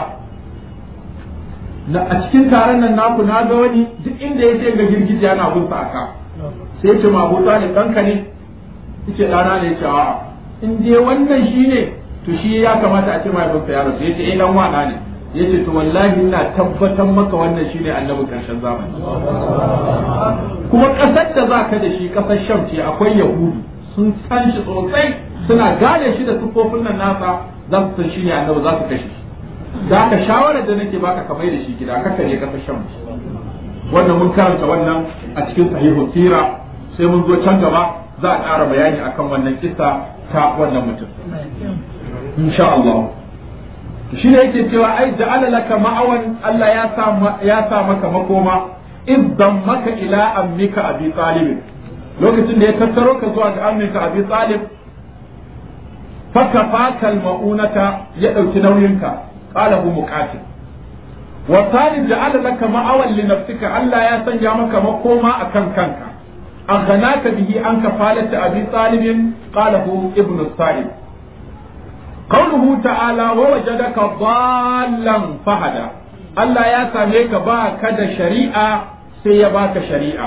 na a cikin taron nan naku na ga wani duk inda ya ce ga girgije yana bin sa aka sai ce ma Abu Talib ɗanka ne yace ɗana ne yace a'a in dai wannan shine to shi ya kamata a ce mahaifinsa ya rasu yace eh dan wana ne yace to wallahi ina tabbatar maka wannan shine annabi karshen zamani kuma ƙasar da za ka da shi ƙasar Sham ce akwai Yahudu sun san shi sosai suna gane shi da sufofin nan nasa za su san shi ne annabi za su kashe shi da haka shawarar da nake baka ka mai da shi gida kaka ne kasar Sham wannan mun karanta wannan a cikin sahihu sira sai mun zo can gaba za a ƙara bayani akan wannan kisa ta wannan mutum insha Allah shi ne yake cewa ai ja'ala laka ma'awan Allah ya sa ya sa maka makoma idan maka ila ammika abi talib lokacin da ya tattaro ka zuwa ga ammika abi talib fakafaka al-ma'unata ya dauki nauyinka qala hu muqatil wa talib ja'ala laka ma'awan li nafsika Allah ya sanya maka makoma akan kanka أغناك به عن كفالة أبي طالب قاله ابن الصائب قوله تعالى ووجدك ضالا فهدى Allah ya same ka ba ka da shari'a sai ya baka shari'a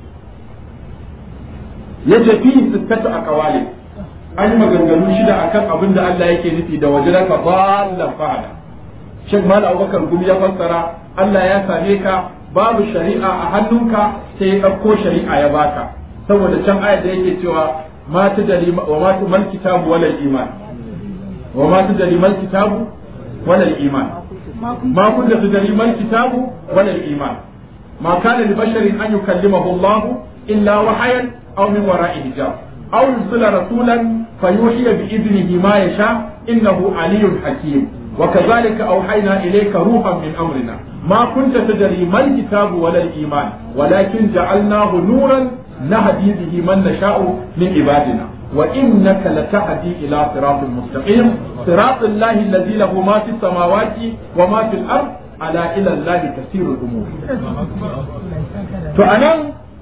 ya tafi sittatu a kawali an yi maganganu shida akan abin da Allah yake nufi da wajadaka ballan fahada Sheikh Mal Abubakar Gumi ya fassara Allah ya same ka babu shari'a a hannunka sai ya ɗauko shari'a ya baka saboda can ayat da yake cewa ma tudari wa ma tumal kitabu wala iman wa ma tudari mal kitabu wala iman ma kunta tudari mal kitabu wala iman ma kana li basharin an yukallimahu Allah illa wahayan aw min wara'i hijab aw yursila rasulan fayuhiya bi idnihi ma yasha innahu aliyyun hakim وكذلك أوحينا إليك روحا من أمرنا ما كنت تدري ما الكتاب ولا الإيمان ولكن جعلناه نورا نهدي به من نشاء من عبادنا وإنك لتهدي إلى صراط مستقيم صراط الله الذي له ما في السماوات وما في الأرض على إلى الله تسير الأمور فأنا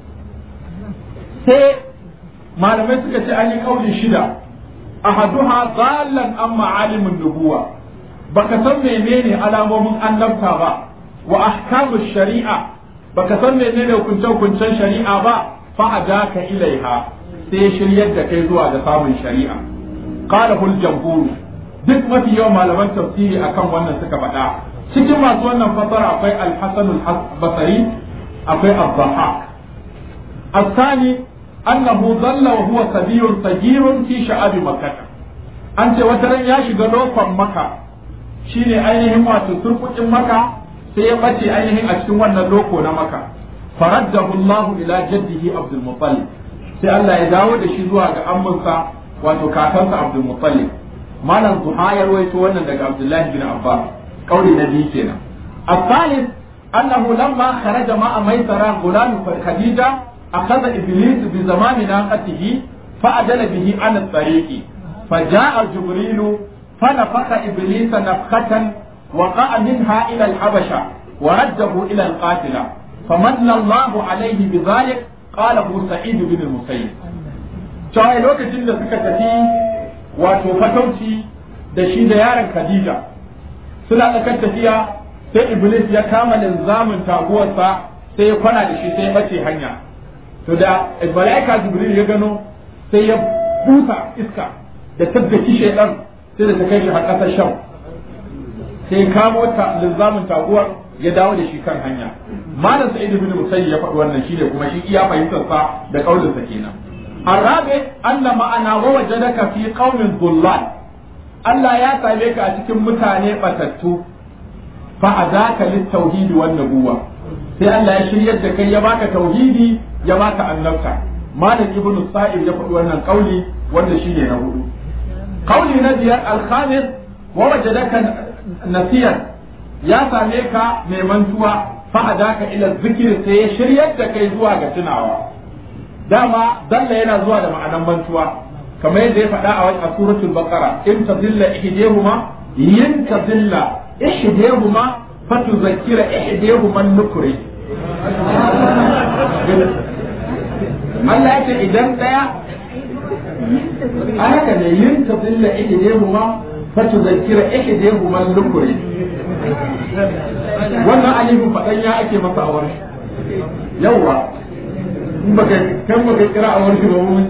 سي ما لم يسكت أن قول شدة أحدها ضالا أما عالم النبوة baka san menene alamomin annabta ba wa ahkamu shari'a baka san menene hukuncen hukuncen shari'a ba fa adaka ilaiha sai shiryar da kai zuwa ga samun shari'a qala hul jamhur duk mafi yawan malaman tafsiri akan wannan suka faɗa cikin masu wannan fasara akwai al-hasan al-basri akwai az-zahaq الثاني أنه ظل وهو صبي صغير في شعاب مكة أنت وترى يا شغلو مكة shine ainihin wato turkukin maka sai ya bace ainihin a cikin wannan loko na maka faraddahu Allah ila jaddihi Abdul Muttalib sai Allah ya dawo da shi zuwa ga amminsa wato kakansa Abdul Muttalib malam Zuha ya rawaito wannan daga Abdullah bin Abbas kauli na biyu kenan الثالث أنه لما خرج مع ميسرة غلام خديجة أخذ إبليس بزمان ناقته فأدل به عن الطريق فجاء جبريل فنفخ إبليس نفخة وقع منها إلى الحبشة ورده إلى القاتلة فمن الله عليه بذلك قاله سعيد بن المسيب cewa lokacin da suka tafi wato fatauci da shi da yaron Khadija suna tsakar tafiya sai Iblis ya kama linzamin taguwarsa sai ya kwana da shi sai ya bace hanya to da malaika Jibril ya gano sai ya busa iska da tabbaki shaidan sai da ta kai shi har ƙasar Sham sai kamo ta linzamin taguwar ya dawo da shi kan hanya malam sa'id ibn musayyib ya faɗi wannan shine kuma shi iya fahimtar sa da kaulin sa kenan arabe anna ma'ana wa wajadaka fi qaumin dhullal Allah ya same ka a cikin mutane batattu fa adaka lit tauhidi wan nubuwa sai Allah ya shiryar da kai ya baka tauhidi ya baka annabta malam ibn sa'id ya faɗi wannan kauli wanda shine na hudu kauli na biyar al-khamis wa wajadaka nasiyan ya same ka mai mantuwa fa'adaka ila zikiri sai ya shiryar da kai zuwa ga tunawa dama dalla yana zuwa da ma'anan mantuwa kamar yadda ya faɗa a wani suratul baqara in tadilla ihdihuma yin tadilla ihdihuma fatuzakkira ihdihuma nukri Allah ya ce idan daya haka ne yin tadilla ihdihuma fatuzakkira ihdihuma nukri wannan alifin faɗan ya ake masa a warshi yawwa in baka kan baka kira a warshi ba mun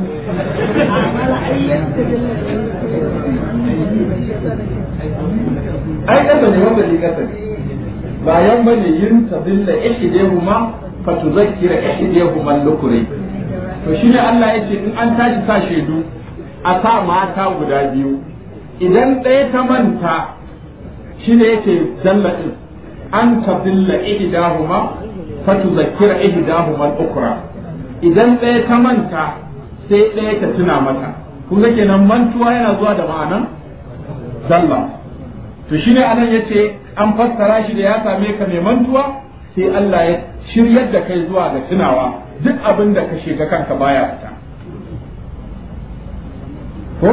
ai kasa ne wanda ne kasa ne bayan bane yin tabilla ihdihuma fatuzakkira ihdihuma al-lukri to shine Allah yace in an tashi sa shedu a sa mata guda biyu idan ɗaya ta manta shine yake dalla din an tadilla ihdahuma fatuzakkira ihdahuma al-ukhra idan ɗaya ta manta sai ɗaya ta tuna mata kun ga kenan mantuwa yana zuwa da ma'anan dalla to shine anan yace an fassara shi da ya same ka mai mantuwa sai Allah ya shiryar da kai zuwa ga tunawa duk abin da ka shiga kanka baya fita ko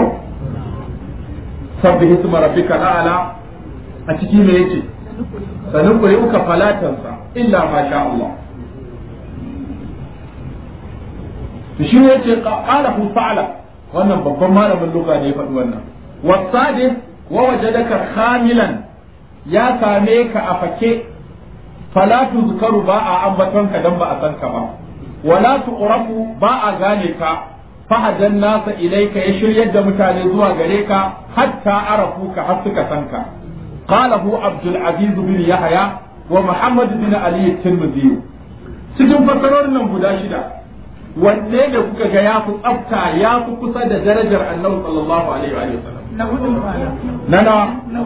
sabbi hisma rabbika ala a ciki me yake sanin kuri uka falatansa illa ma sha Allah shi ne yace qala hu fa'ala wannan babban malamin lugha ne ya faɗi wannan wasadi wa wajadaka khamilan ya same ka a fake fala tuzkaru ba a ambaton ka dan ba a san ka ba wala tuqrafu ba a gane ka fahadan nasa ilaika ya shiryar da mutane zuwa gare ka hatta arafu ka har suka san ka قاله عبد العزيز بن يحيى ومحمد بن علي الترمذي cikin fassarorin nan guda shida wanne da kuka ga ya fi tsafta ya fi kusa da darajar annabi sallallahu alaihi wa sallam na hudu na na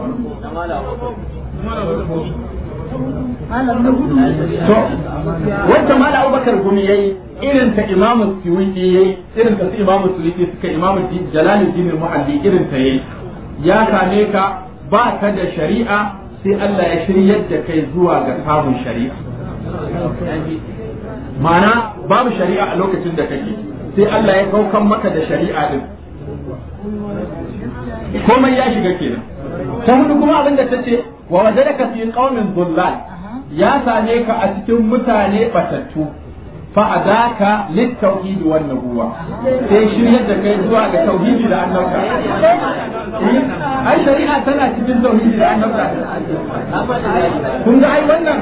to wanda mala abubakar gumi yayi irin ta imamu suyuti yayi irin ta su imamu suyuti suka imamu jalaluddin muhalli irin ta yayi ya same ka ba ka da shari'a sai Allah ya shiryar da kai zuwa ga samun shari'a ma'ana babu shari'a a lokacin da kake sai Allah ya kaukan maka da shari'a din komai ya shiga kenan ta hudu kuma abin da ta ce wa wajadaka fi qaumin dhullal ya same ka a cikin mutane batattu fa adaka lit tauhid wan nubuwa sai shiryar da kai zuwa ga tauhidi da annabta ai shari'a tana cikin tauhidi da annabta kun ga ai wannan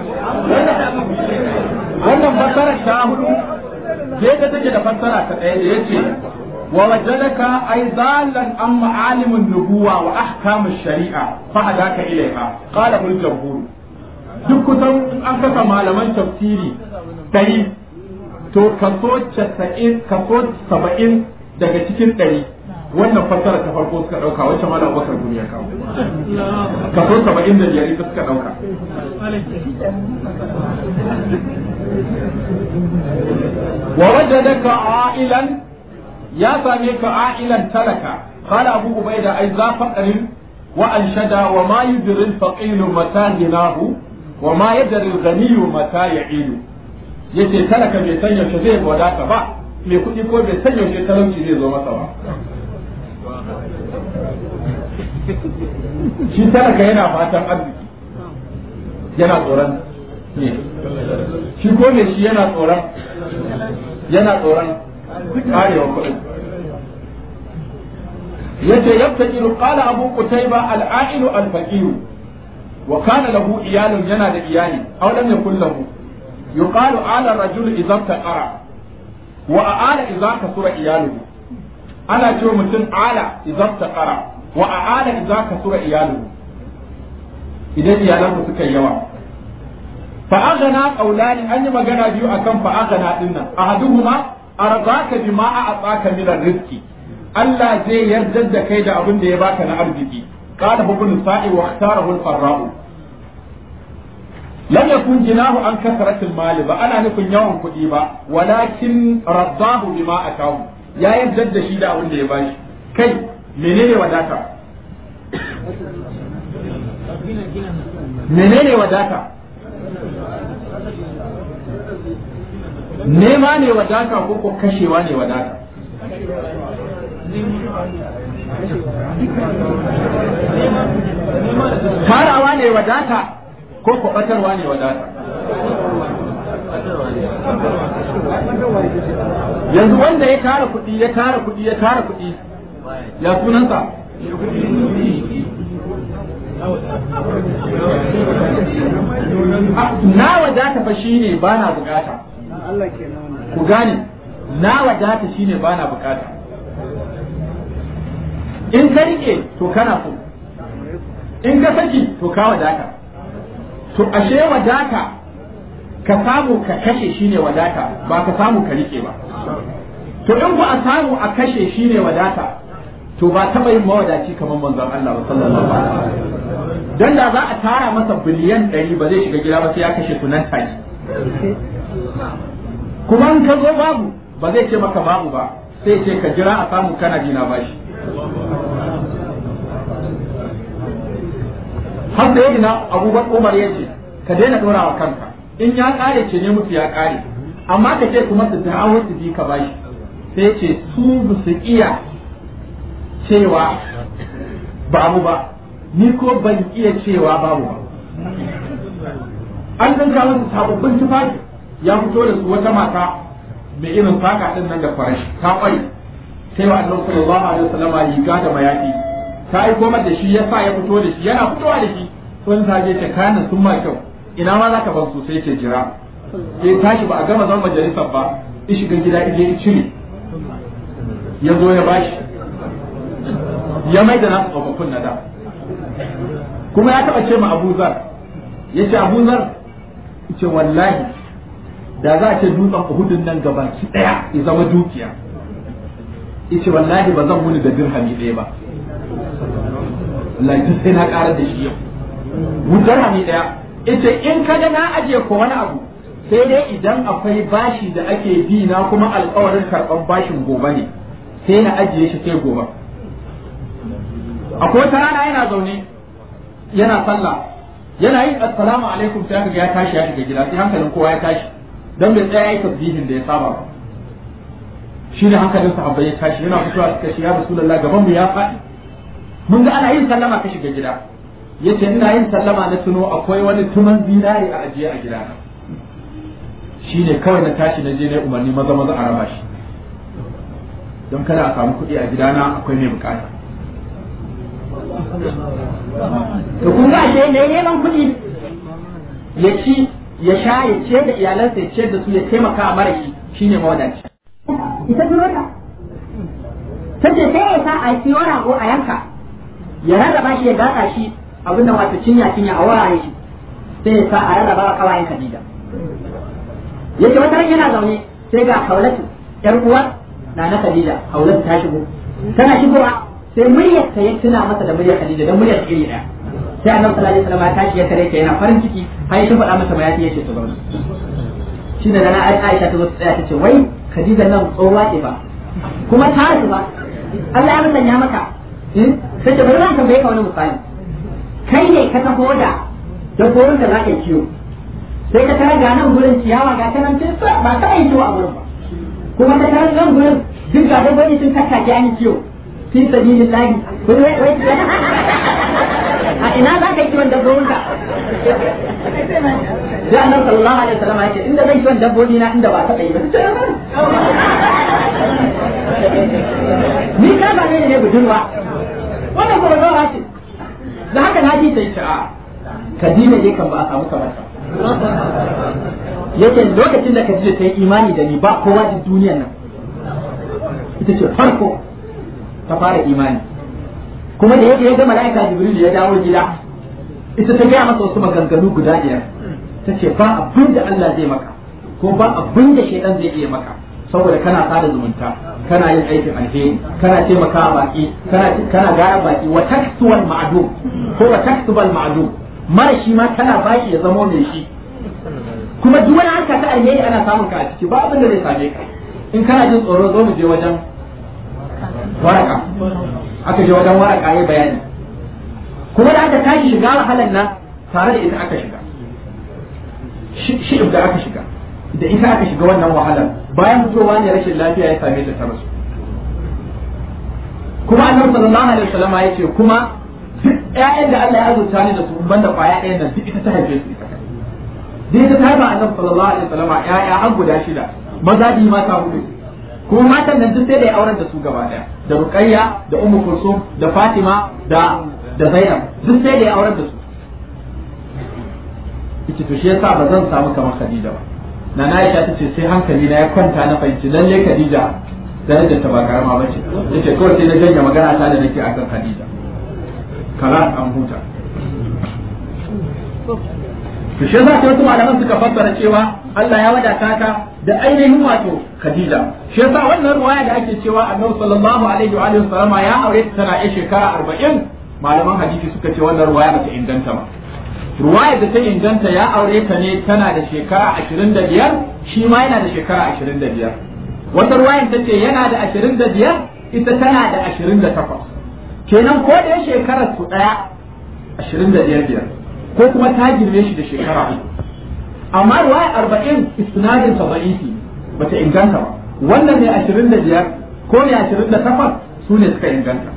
wannan fassara ta hudu je ta take da fassara ta ɗaya da yace wa wajadaka ay dalan an ma'alimin nubuwa wa ahkamu shari'a fa hadaka ilaiha qala bil jamhur duk kusan an kasa malaman tafsiri kai to kaso 90 kaso 70 daga cikin ɗari wannan fassara ta farko suka ɗauka wacce malam bakar duniya kawo kaso 75 ita suka ɗauka wa wajadaka a'ilan ya same ka a'ilan talaka قال أبو عبيدة أي ذا فقر وأنشد وما يدري الفقير متى غناه وما يدري الغني متى يعيد yace talaka bai san yaushe zai wadata ba mai kuɗi ko bai san yaushe talauci zai zo masa ba shi talaka yana fatan arziki yana tsoron ne shi ko mai shi yana tsoron yana tsoron karewa kuɗin yace yabtajiru qala abu qutayba al-a'ilu al-faqir wa kana lahu iyalun yana da iyali aw lam yakul lahu yuqalu ala ar-rajul idza taqara wa a'ala idza kasura iyaluhu ana cewa mutum ala idza taqara wa a'ala idza kasura iyaluhu idan iyalansa suka yawa fa aghna qawlani an yi magana biyu akan fa aghna dinnan ahaduhuma arzaka bima a'ataka min ar-rizqi Allah zai yarda da kai da abin da ya baka na arziki qala ibn sa'i wa ikhtarahu al-farra'u lam yakun jinahu an kasratil mali ba ana nufin yawan kuɗi ba walakin raddahu bima atahu ya yarda da shi da abin da ya bashi kai menene wadata menene wadata nema ne wadata ko ko kashewa ne wadata tarawa ne wadata ko kwabatarwa ne wadata yanzu wanda ya tara kuɗi ya tara kuɗi ya tara kuɗi ya sunansa na wadata fa shine ba na bukata ku gane na wadata shine ba na bukata in ka rike to kana so in ka saki to ka wadata to ashe wadata ka samu ka kashe shine wadata ba ka samu ka rike ba to in ku a samu a kashe shine wadata to ba taɓa yin mawadaci kamar manzon Allah ba sallallahu alaihi wasallam dan da za a tara masa biliyan ɗari ba zai shiga gida ba sai ya kashe su nan take kuma in ka zo babu ba zai ce maka babu ba sai ce ka jira a samu kana jina bashi har da yadda abubakar umar ya ce ka daina ɗora wa kanka in ya ƙare ce ne musu ya ƙare amma ka ce kuma su dawo su bi ka bashi sai ce su ba su iya cewa babu ba ni ko ban iya cewa babu ba an dinka masa sababbin tufafi ya fito da su wata mata mai irin saka din nan da farashi ta kwai sai wa annabi sallallahu alaihi wasallam riga da mayafi ta aiko mata da shi ya sa ya fito da shi yana fitowa da shi sun ta je ta kana sun ma kyau ina ma zaka ban su sai ce jira sai tashi ba a gama zan majalisar ba ya shiga gida ije ya cire ya zo ya bashi ya mai da nasu tsofaffin na da kuma ya taba ce ma Abu Zar ya ce Abu Zar ce wallahi da za a ce dutsen Uhudun nan gabaki daya ya zama dukiya yace wallahi ba zan wuni da dirhami ɗaya ba wallahi sai na ƙarar da shi yau mu dirhami ɗaya yace in kaga na ajiye ko wani abu sai dai idan akwai bashi da ake bi na kuma alƙawarin karɓar bashin gobe ne sai na ajiye shi sai gobe akwai wata rana yana zaune yana sallah yana yin assalamu alaikum sai aka ya tashi ya shiga gida sai hankalin kowa ya tashi dan bai tsaya yi tasbihin da ya saba ba shi ne hankalin sahabbai ya tashi yana fitowa suka ce ya rasulullah gaban mu ya faɗi mun ga ana yin sallama ka shiga gida yace ina yin sallama na tuno akwai wani tuman zinari a ajiye a gidana shi ne kawai na tashi na je na umarni maza maza a raba shi don kada a samu kuɗi a gidana akwai mai bukata to kun ga ashe ne neman kuɗi ya ci ya sha ya ciyar da iyalansa ya ciyar da su ya taimaka a mara shi shine mawadaci ita turo ta ta ce sai ya sa a siyo rago a yanka ya rarraba shi ya gasa shi abinda wato cinya cinya a wurare shi sai ya sa a rarraba wa kawayen Khadija yace wata ran yana zaune sai ga Haulatu yar uwar na na Khadija Haulatu ta shigo tana shigowa sai muryar ta ya tuna masa da muryar Khadija dan muryar ta iri daya sai Annabi sallallahu alaihi wasallam ya tashi ya tare ta yana farin ciki har ya faɗa masa bayani yace to zauna shi da na Aisha ta zo ta tsaya ta ce wai Khadija nan tsohuwa ce ba kuma ta haihu ba Allah ya musanya maka sai ta bari zan tambaye ka wani misali kai ne ka taho da dabbobin da za ka kiwo sai ka tarar ga nan gurin ciyawa ga ta nan tun ba ta yi kiwo a gurin ba kuma ka tarar nan gurin duk ga dabbobi sun kakkake an yi kiwo fi sabilin lahi a ina za ka yi kiwon dabbobin ka sai annabi sallallahu alaihi wasallam ya ce inda zan kiwon dabbobi na inda ba ta yi ba ni ka ba ne ne budurwa wannan kuma zawa ce da haka na ji sai sha'a kadina dai kan ba a samu kamar ta yake lokacin da kadina ta yi imani da ni ba kowa da duniyan nan ita ce farko ta fara imani kuma da yake ya ga mala'ika jibril ya dawo gida ita ta gaya masa wasu maganganu guda biyar ta ce ba abin da Allah zai maka ko ba abin da shaidan zai iya maka saboda kana sada zumunta kana yin aikin alheri kana taimakawa baki kana kana gara baki wa taksuwal ma'dum ko wa taksubal ma'dum mara shi ma kana baki ya zama mai shi kuma duk wani harka ta alheri ana samun ka a ciki ba abin da zai same ka in kana jin tsoro zo mu je wajen waraka aka je wajen waraka ya bayani kuma da aka tashi shiga wahalar nan tare da ita aka shiga shi da aka shiga da ita aka shiga wannan wahalar bayan fitowa ne rashin lafiya ya same ta ta rasu kuma annabi sallallahu alaihi wasallam ya ce kuma duk ƴaƴan da Allah ya azurta ni da su banda kwaya ɗayan nan duk ita ta haife su ita duk ita ta haifa annabi sallallahu alaihi wasallam ƴaƴa an guda shida maza biyu mata hudu kuma matan nan duk sai da ya auren da su gaba ɗaya da Ruqayya da Ummu Kulsum da Fatima da da Zainab duk sai da ya auren da su ita to shi yasa ba zan samu kamar Khadija ba na na Aisha tace sai hankali na ya kwanta na fahimci lalle Khadija darajar ta ba karama bace yace kawai sai na janya magana ta da nake akan Khadija kala an huta to shi yasa wasu malaman suka fassara cewa Allah ya wadata ka da ainihin wato Khadija shi yasa wannan ruwaya da ake cewa Annabi sallallahu alaihi wa sallama ya aure ta tana yin shekara 40 malaman hadisi suka ce wannan ruwaya ba ta inganta ba ruwayar da ta inganta ya aure ta ne tana da shekara ashirin da biyar shi ma yana da shekara ashirin da biyar wata ruwayar ta ce yana da ashirin da biyar ita tana da ashirin da takwas kenan ko da shekarar su ɗaya ashirin da biyar biyar ko kuma ta girme shi da shekara uku amma ruwayar arba'in isnadin sa ba'ifi bata inganta ba wannan ne ashirin da biyar ko ne ashirin da takwas su ne suka inganta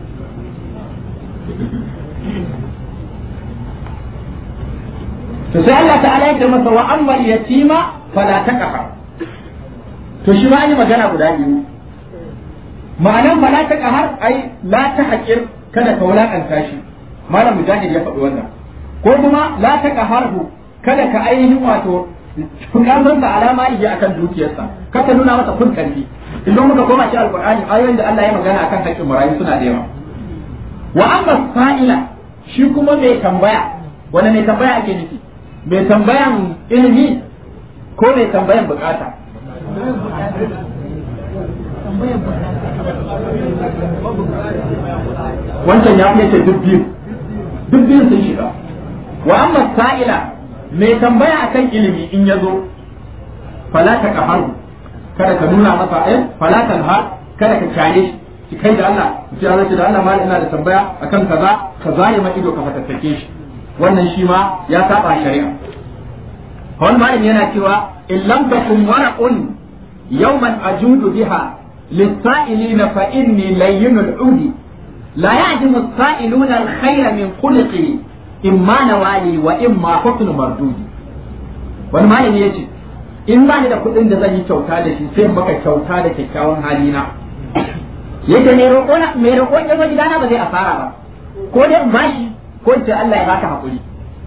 to sai Allah ta'ala ya ce masa wa amma yatima fala taqha to shi ma an yi magana guda biyu ma'anan fala taqha ai la tahqir kada ka wulakanta shi malam mujahid ya faɗi wannan ko kuma la taqharhu kada ka ainihin wato fukamar sa alama iya akan dukiyarsa kada nuna masa kun karfi idan muka koma shi alqur'ani ayoyin da Allah ya magana akan haƙƙin marayu suna da yawa wa amma sa'ila shi kuma mai tambaya wanda mai tambaya ake nufi mai tambayan ilimi ko mai tambayan bukata wancan ya fi ce duk biyu duk biyu sun shiga wa amma sa'ila mai tambaya akan ilimi in ya zo falata ka haru kada ka nuna masa eh falatan har kada ka kyale shi kai da Allah ki Allah da Allah mal ina da tambaya akan kaza ka zare ma ido ka fatattake shi wannan shi ma ya saba shari'a wani malami yana cewa in lam takum waraqun yawman ajudu biha lis-sa'ilina fa inni layyinul udi la ya'dimu as-sa'iluna al-khayra min khuluqi imma nawali wa imma husnu mardudi wani malami yace in ba ni da kuɗin da zan yi kyauta da shi sai baka kyauta da kyakkyawan halina yake mai roƙo mai roƙo ya zo gidana ba zai asara ba ko dai in bashi ko in ce Allah ya baka hakuri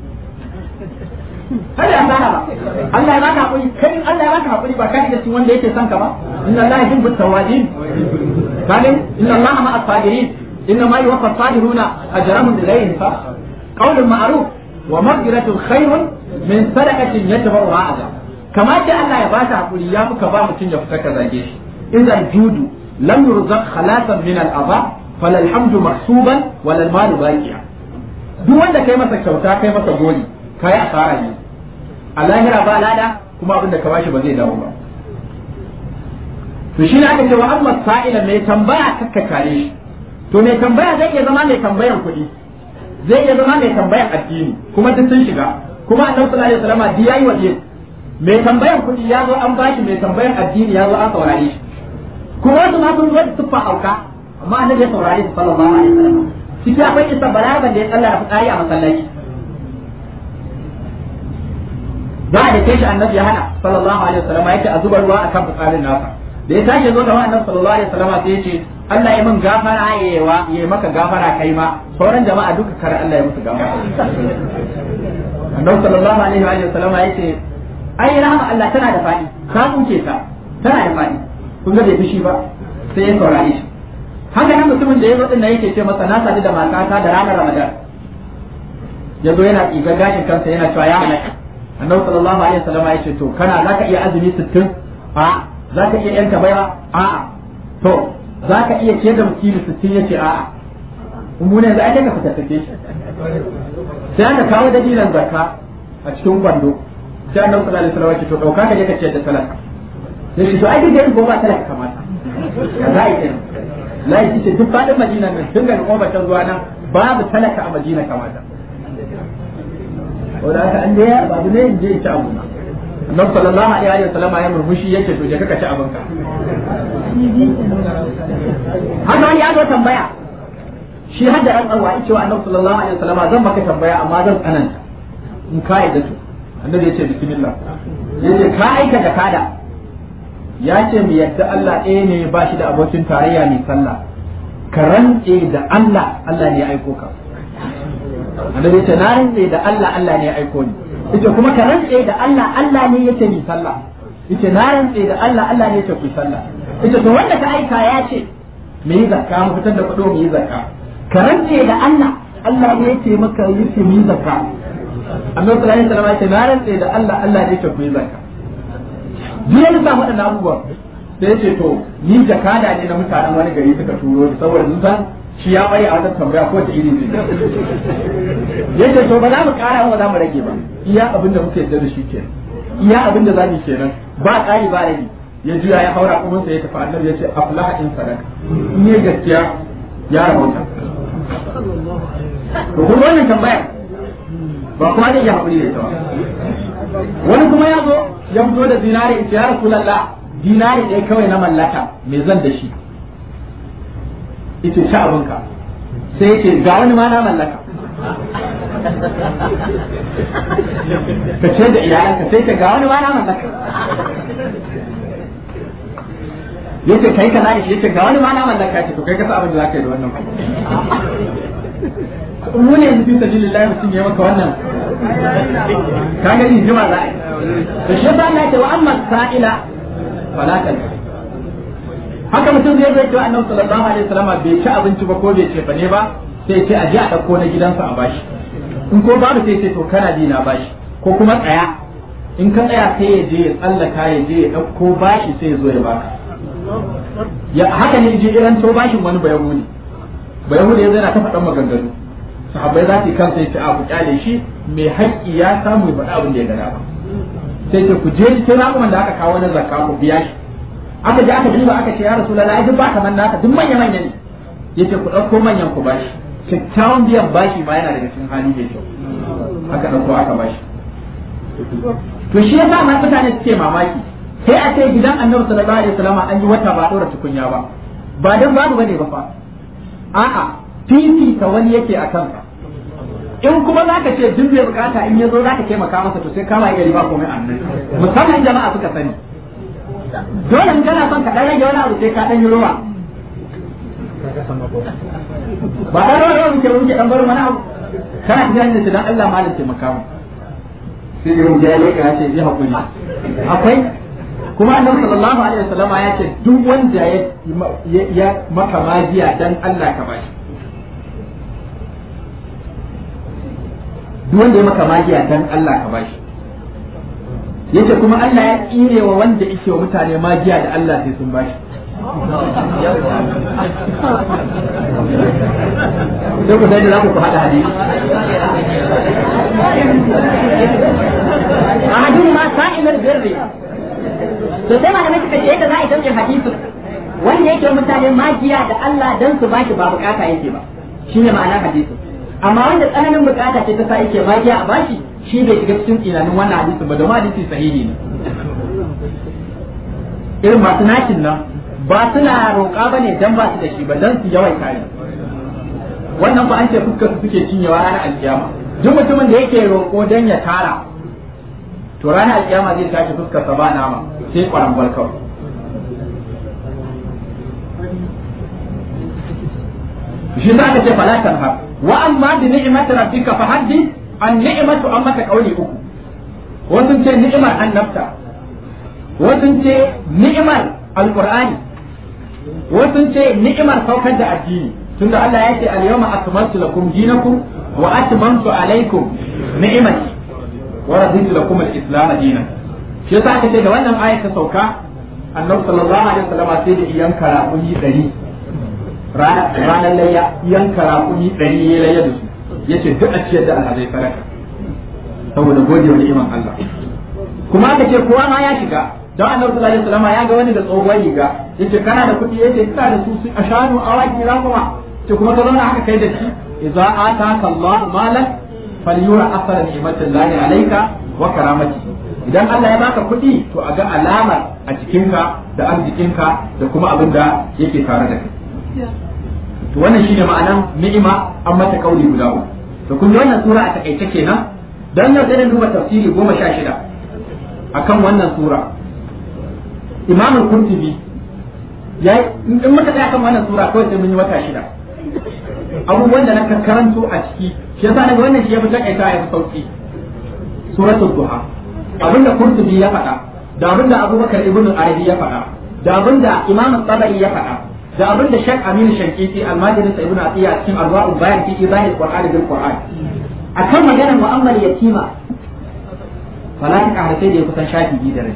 kada ya sana ba Allah ya baka hakuri kai in Allah ya baka hakuri ba kai da cikin wanda yake son ka ba inna Allah yuhibbu tawabin kalin inna Allah ma as-sabirin inna ma yuwaffa as-sabiruna ajrahum bighayri hisab qawlun ma'ruf wa maghfiratun khairun min sadaqatin yatba'uha adha kamar da Allah ya baka hakuri ya muka ba mutum ya fita ka zage shi idan judu lam yurzaq khalasan min al-adha fala alhamdu mahsuban wala al-malu baqiya duk wanda kai masa kyauta kai masa goli kai asara ne a lahira ba lada kuma abin da ka bashi ba zai dawo ba to shine aka ce wa amma sa'ila mai tambaya kakka kare shi to mai tambaya zai iya zama mai tambayan kuɗi zai iya zama mai tambayan addini kuma duk sun shiga kuma annabi sallallahu alaihi wasallam di yayi waje mai tambayan kuɗi ya zo an bashi mai tambayan addini ya zo an saurare shi kuma wasu ma sun zo da tuffa auka amma annabi ya saurare su sallallahu alaihi wasallam ciki akwai isa balagan da ya tsalla da fitsari a masallaci za a dake shi annabi ya hana sallallahu alaihi wasallam yake a zuba ruwa akan fitsarin nasa da ya tashi zo da annabi sallallahu alaihi wasallam sai ya ce Allah ya min gafara yayewa ya maka gafara kai ma sauran jama'a duka kar Allah ya musu gafara annabi sallallahu alaihi wa sallam ya ce ai rahama Allah tana da fadi ka kuke ta tana da fadi kun ga bai fushi ba sai ya saurare shi haka nan mutumin da ya zo din yake ce masa na sadu da matata da ranar Ramadan ya zo yana tsiga gashin kansa yana cewa ya halaka annabi sallallahu alaihi wasallam ya ce to kana zaka iya azumi 60 a zaka iya yanka baiwa a a to zaka iya ciyar da mutumi 60 yace a a mu ne za a ka fitattake shi sai aka kawo dalilan zakka a cikin kwando sai annabi sallallahu alaihi wasallam ya ce to dauka ka je ka ciyar da talaka ya ce to ai duk da yin goma talaka kamata ya za a yi kenan lai ce duk faɗin madina nan tun daga kofar zuwa nan babu talaka a madina kamata wanda aka an ya babu ne in je in ci abu na annabi sallallahu alaihi wa sallam ya murmushi yake to je ka ci abinka haka wani ya zo tambaya shi har da rantsarwa ya ce wa annabi sallallahu alaihi wa sallam zan maka tambaya amma zan tsananta in ka yi da to annabi ya ce bismillah ya ce ka aika da kada ya ce mu yadda Allah ɗaya ne ba shi da abokin tarayya mai sallah ka rantse da Allah Allah ne ya aiko ka annabi ya ce na rantse da Allah Allah ne ya aiko ni yace kuma ka rantse da Allah Allah ne yace mi sallah yace na rantse da Allah Allah ne yace ku sallah yace to wanda ka aika ya ce mu yi zakka mu fitar da kuɗo mu yi zakka ka rantse da Allah Allah ne yace maka yace mu yi zakka annabi sallallahu alaihi wasallam yace na rantse da Allah Allah ne yace ku yi zakka jiya da samu waɗannan abubuwan sai yace to ni jakada ne na mutanen wani gari suka turo ni saboda sun san shi ya bari a wajen tambaya ko da iri zai yace to ba za mu kara ba za mu rage ba iya abin da muke yarda da shi kenan iya abin da zamu kenan ba ƙari ba rage ya juya ya haura kuma sai ya tafi annabi ya ce aflaha in sadaka in yi gaskiya ya rahota to kuma wannan tambaya ba kuma zai iya haƙuri da ita ba wani kuma ya zo ya fito da zinari in ce ya rasulallah dinari ɗaya kawai na mallaka me zan da shi yace sha abinka sai yace ga wani ma na mallaka ka ce da iyalanka sai ka ga wani ma na mallaka yace kai ka na shi yace ga wani ma na mallaka ce to kai ka sa abin da zaka yi da wannan mu ne yanzu fi sabilillahi mutum ya maka wannan ka ga ni jima za a yi to shi yasa Allah ya ce wa amma sa'ila fala haka mutum zai zai cewa annabi sallallahu alaihi wasallam bai ci abinci ba ko bai ce fa ne ba sai ce a je a dauko na gidansa a bashi in ko babu sai ce to kana bi na bashi ko kuma tsaya in ka tsaya sai ya je ya tsallaka ya je ya dauko bashi sai ya zo ya baka ya haka ne je iran to bashin wani bayahudi bayahudi ya zai na ta faɗan maganganu sahabbai za su yi kansa ya ce a ku kyale shi mai haƙƙi ya samu ya faɗa abin da ya gada ba sai ce ku je cikin raƙuman da aka kawo na zakka ku biya shi aka je aka duba aka ce ya rasu lalla duk ba kamar naka duk manya manya ne yace ku ɗauko manyan ku bashi kyakkyawan biyan bashi ma yana daga cikin hali mai kyau aka ɗauko aka bashi to shi yasa ma mutane suke mamaki sai a ce gidan annabi sallallahu alaihi wasallam an yi wata ba ɗora tukunya ba ba dan babu bane ba fa a'a fifita wani yake a kanka in kuma zaka ce duk bai bukata in yazo zaka taimaka masa to sai kama gari ba komai annabi musamman jama'a suka sani dole in kana son ka dan rage wani abu sai ka dan yi ruwa ba dan ruwa muke muke dan bar mana abu kana kiran da dan Allah malam ce makamu sai ya rubuta ya ka ce ya hakuri akwai kuma annabi sallallahu alaihi wasallam ya ce duk wanda ya ya maka magiya dan Allah ka bashi duk wanda ya maka magiya dan Allah ka bashi yace kuma Allah ya tsire wa wanda yake wa mutane magiya da Allah sai sun bashi sai ku sai da za ku haɗa hadisi a hadin ma sa'imar birri to sai malamai suka ce yadda za a yi sauƙin hadisin wanda yake wa mutane magiya da Allah dan su bashi ba bukata yake ba shine ma'anar hadisin amma wanda tsananin bukata ce ta sa yake magiya a bashi shi bai shiga cikin tsinanin wannan hadisi ba domin hadisi sahihi ne irin masu nakin nan ba suna roƙa ba ne dan ba su da shi ba dan su yawaita ne wannan ba an ce fuskar su suke cinyewa ranar alkiyama duk mutumin da yake roƙo dan ya tara to ranar alkiyama zai tashi fuskar sa ba nama sai kwarangwal kawai shi za ka ce fala tanhar wa amma bi ni'mati rabbika fa haddith an ni'matu amma ka kauli uku wasu ce ni'imar annabta wasu ce ni'imar alqur'ani wasu ce ni'imar saukar da addini tunda Allah ya ce al-yawma akmaltu lakum dinakum wa atmamtu alaykum ni'mati wa raditu lakum al-islam dinan shi yasa aka ce da wannan ayat ta sauka annabi sallallahu alaihi wasallam sai da yanka raƙumi 100 ranar layya yanka raƙumi 100 ya layya da su yace duk a ciyar da alhazai sadaka saboda gode wa ni'iman Allah kuma aka ce kowa ma ya shiga don annabi sallallahu alaihi wasallam ya ga wani da tsohuwar riga yace kana da kuɗi yace kana da su a shanu awaki rakuma ce kuma ka zauna haka kai da shi idza ataka Allahu malan falyura asara ni'matillahi alayka wa karamati idan Allah ya baka kuɗi to a ga alamar a cikinka da arzikinka da kuma abin da yake tare da kai to wannan shine ma'anan ni'ima an mata kauli guda uku to kun wannan sura a takaice kenan dan yau sai duba tafsiri goma sha shida akan wannan sura Imam al-Qurtubi ya in muka tsaya kan wannan sura kawai sai mun yi wata shida abubuwan da na karanto a ciki shi yasa daga wannan shi ya fi takaita ya fi sauki suratul duha abinda Qurtubi ya faɗa da abinda Abubakar ibn Arabi ya faɗa da abinda Imam Tabari ya faɗa da abinda Sheikh Aminu Shankiti almajirin sa Ibn Atiyya cikin Arwa'ul Bayan fi Izahil Qur'an bil Qur'an akan maganar mu'ammal yatima fala ta ƙara sai da ya kusan shafi biyu da rai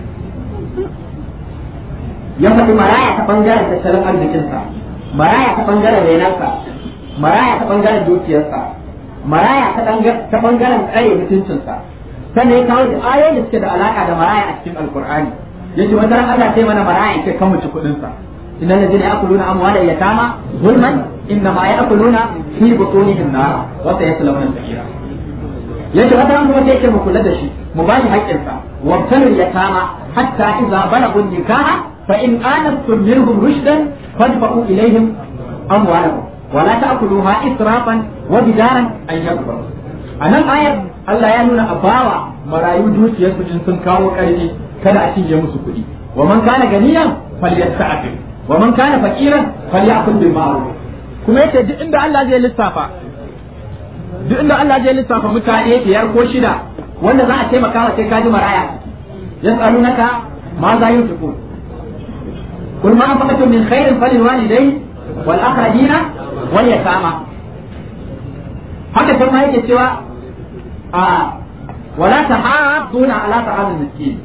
ya faɗi maraya ta ɓangaren tattalin arzikinsa maraya ta ɓangaren renarsa maraya ta ɓangaren dukiyarsa maraya ta ɓangaren tsare mutuncinsa sannan ya kawo da ayoyin da suke da alaƙa da maraya a cikin alkur'ani yace wata ran Allah sai mana maraya ke kan muci kuɗinsa innal ladina ya'kuluna amwala yatama zulman innama ya'kuluna fi butunihim nar wa sayaslawna sa'ira yace wata ran kuma sai yake mu kula da shi mu ba shi haƙƙinsa wabtalul yatama hatta idza balagu nikaha fa in anastum minhum rushdan fadfa'u ilayhim amwalahum ولا تأكلوها إسرافا وبدارا أن يكبروا أنا آية Allah ya nuna a bawa marayu dukiyarsu in sun kawo ƙarfi kada a cinye musu kuɗi wa man kana ganiyan falyasta'fif wa man kana faqiran falyakul bil ma'ruf kuma yace duk inda Allah zai lissafa duk inda Allah zai lissafa mutane biyar ko shida wanda za a taimaka wa sai kaji maraya yas'alunaka ma za yunfiqun kul ma anfaqtum min khairin falil walidayn wal aqrabina wal yatama haka sai ma yake cewa آه. ولا تحاضون على طعام المسكين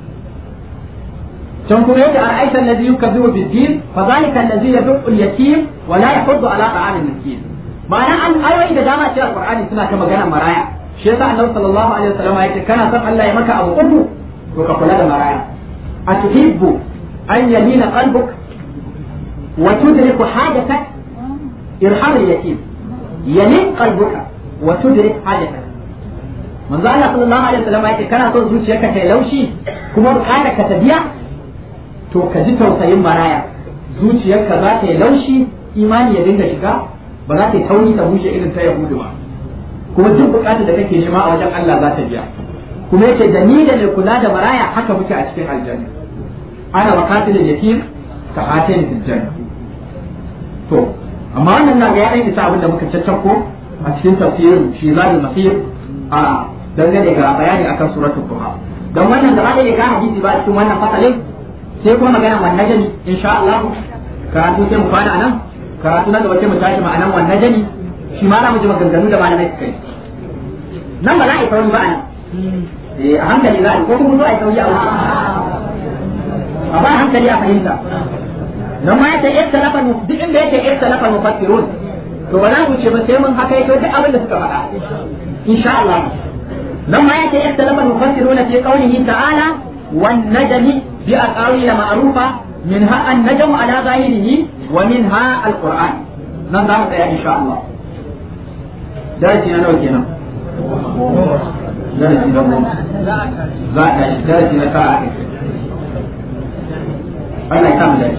تنظر يد أرأيت الذي يكذب بالدين فذلك الذي يدق اليتيم ولا يحض على طعام المسكين معنى أن أيوة إذا جامع شيء القرآن سنة كما قال مرايا شيء النبي صلى الله عليه وسلم يقول كان سمع الله يمك أبو أبو وكقول هذا مرايا أتحب أن يلين قلبك وتدرك حاجتك إرحام اليتيم يلين قلبك وتدرك حاجتك manzo Allah sallallahu alaihi wasallam yake kana son zuciyarka ta laushi kuma bukatar ka ta biya to ka ji tausayin maraya zuciyarka za ta yi laushi imani ya dinga shiga ba za ta yi tauri ta bushe irin ta yahudu ba kuma duk bukatar da kake nema a wajen Allah za ta biya kuma yace da ni da mai kula da maraya haka muke a cikin aljanna ana wakatil yatim ka hatin fil janna to amma wannan na ga ya isa abin da muka caccako a cikin tafsirin shi zadul masir a dangane ga bayani akan suratul duha don wannan gaba da ga hadisi ba cikin wannan fasalin sai kuma magana wan najmi insha Allah karatu sai mu fara nan karatu na gaba sai mu tashi ma'anan wan najmi shi ma za mu ji maganganu da malamai suka yi nan ba za a yi sauri ba a nan eh a hankali za a yi ko kuma zo a yi sauri a wuce a ba hankali a fahimta nan ma yace ikhtalafa duk inda yake ikhtalafa mufassirun to ba za mu ce ba sai mun haka yake duk abin da suka faɗa insha Allah لما يأتي اختلف المفسرون في قوله تعالى والنجم بأقاويل معروفة منها النجم على ظاهره ومنها القرآن نظام إن شاء الله درسي أنا وكينا درسي نظام درسي نفاعة الله يكمل ذلك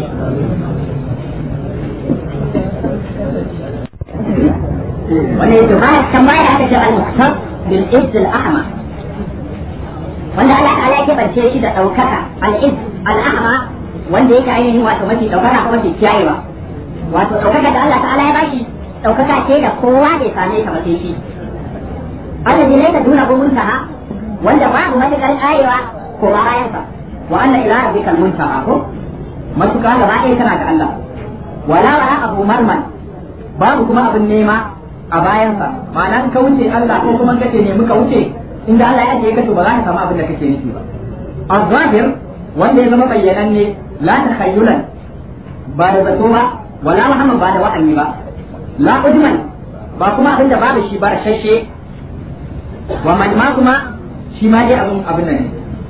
wanda yake baya kan baya aka ce al-muhtab bil izz al-ahma wanda Allah ta'ala ya bance shi da daukaka al-izz al-ahma wanda yake ainihin wato mafi daukaka ko mafi kiyayewa wato daukaka da Allah ta'ala ya bashi ɗaukaka ce da kowa bai same ta ba sai shi allazi laysa duna muntaha wanda babu matakar karewa ko bayan sa wa anna ila rabbikal muntaha ko matuka gaba ɗaya tana ga Allah wala wala abu marman babu kuma abin nema a bayansa ma'ana in ka wuce Allah ko kuma kace ne muka wuce inda Allah ya ajiye ka to ba za ka samu abin da kake nufi ba az-zahir wanda ya zama bayyananne la takhayyulan ba da zato ba wala muhammad ba da wa'anni ba la ujman ba kuma abin da babu shi ba shashe wa man ma kuma shi ma dai abin abin nan ne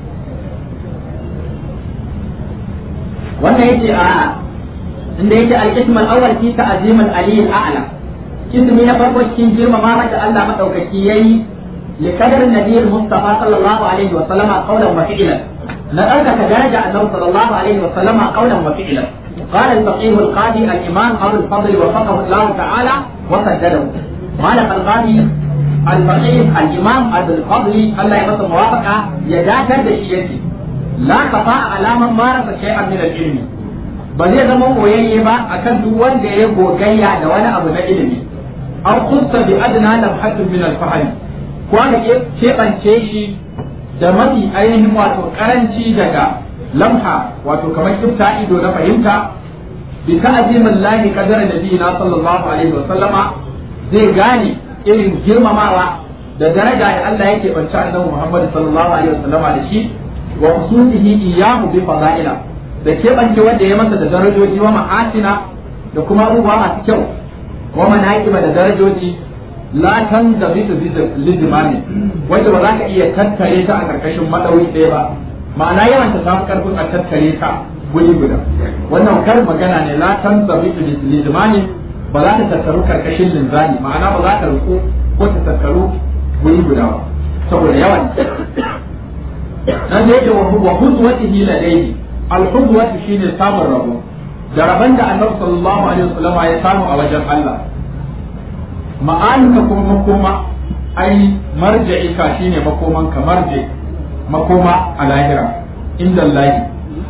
wannan yace a inda yake al-ism al-awwal fi ta'zim al-ali al-a'la kismi na farko cikin girmama mata Allah madaukaki yayi li qadar nabi mustafa sallallahu alaihi wa sallama qawlan wa fi'lan na ɗaukaka daraja annabi sallallahu alaihi wa sallama qawlan wa fi'lan قال الفقيه القاضي الإمام أبو الفضل وفقه الله تعالى وسدده قال القاضي الفقيه الإمام أبو الفضل الله يمسه موافقة يداتر بشيئته لا خفاء على من مارس شيئا من العلم ba zai zama koyayye ba akan duk wanda ya gogayya da wani abu na ilimi an kusa bi adna lam haddun min al-fahm ko aka keɓance shi da mafi ainihin wato karanci daga lamha wato kamar kifta ido na fahimta bi ta'zimin lahi qadar nabiyina sallallahu alaihi wa sallama zai gane irin girmamawa da daraja da Allah yake bance annabi Muhammad sallallahu alaihi wa sallama da shi wa khususihi iyyahu bi fadaila da keɓance wanda ya masa da darajoji wa ma'asina da kuma abubuwa masu kyau wa manaqiba da darajoji la tan da bitu lizimani wanda ba za ka iya tattare ta a karkashin madawi ɗaya ba ma'ana yawan ta samu karfin a tattare ta guri guda wannan kar magana ne la tan da bitu lizimani ba za ta tattaru karkashin linzani ma'ana ba za ta ruku ko ta tattaru guri guda ba saboda yawan nan da yake wa huzwatihi ladayhi alhuzwatu shine samun rabo da rabon da annabi sallallahu alaihi wasallama ya samu a wajen Allah ma'anuka kuma makoma ai marja'ika shine makoman ka marje makoma a lahira inda Allah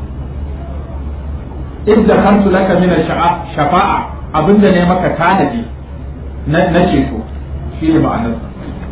idda kantu laka min shafa'a abinda ne maka tanadi na ceto shine ma'anarsa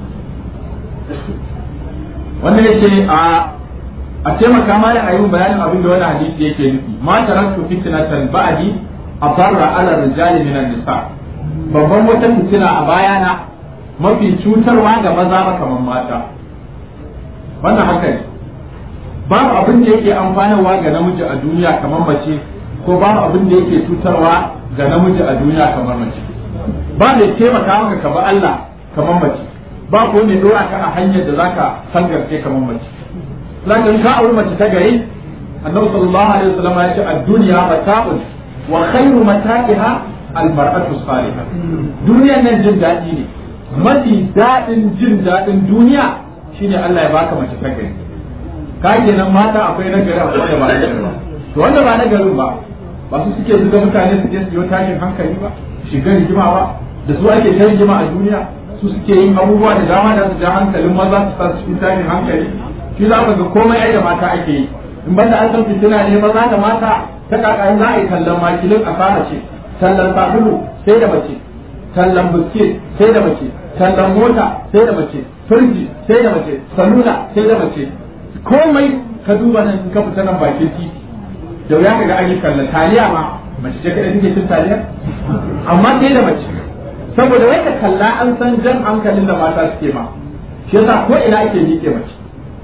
wannan yace a a taimaka ma da ayyun bayanin abin da wani hadisi yake nufi ma taraktu fitnatan ba'di adarra ala rijali min nisa babban wata fitina a bayana mafi cutarwa ga maza ba kamar mata wannan haka ne babu abin da yake amfanarwa ga namiji a duniya kamar mace ko babu abin da yake cutarwa ga namiji a duniya kamar mace ba da taimaka maka ka ba Allah kamar mace ba ko ne dora ka a hanyar da zaka sangarce kamar mace lakin ka auri mace ta gari annabi sallallahu alaihi wasallam ya ce ad-dunya mata'un wa khairu mata'iha al-mar'atu salihah duniya nan jin daɗi ne mafi daɗin jin daɗin duniya shine Allah ya baka mace ta gari ka kenan mata akwai na gari akwai da ba na gari ba to wanda ba na garin ba ba su suke zuga mutane su je su yi tashin hankali ba shiga rigima ba da su ake ta rigima a duniya su suke yin abubuwa da dama da su ja hankalin maza su sa su cikin tashin hankali shi za ka ga komai ai da mata ake yi in banda an san fitina ne maza da mata ta kaka za a yi tallan makilin asara ce tallan sabulu sai da mace tallan biskit sai da mace tallan mota sai da mace firji sai da mace salula sai da mace komai ka duba nan in ka fita nan bakin titi da wuya ka ga an yi tallan taliya ma mace ce kada take cin taliya amma sai da mace saboda wai ka kalla an san jan hankalin da mata suke ma shi yasa ko ina ake miƙe mace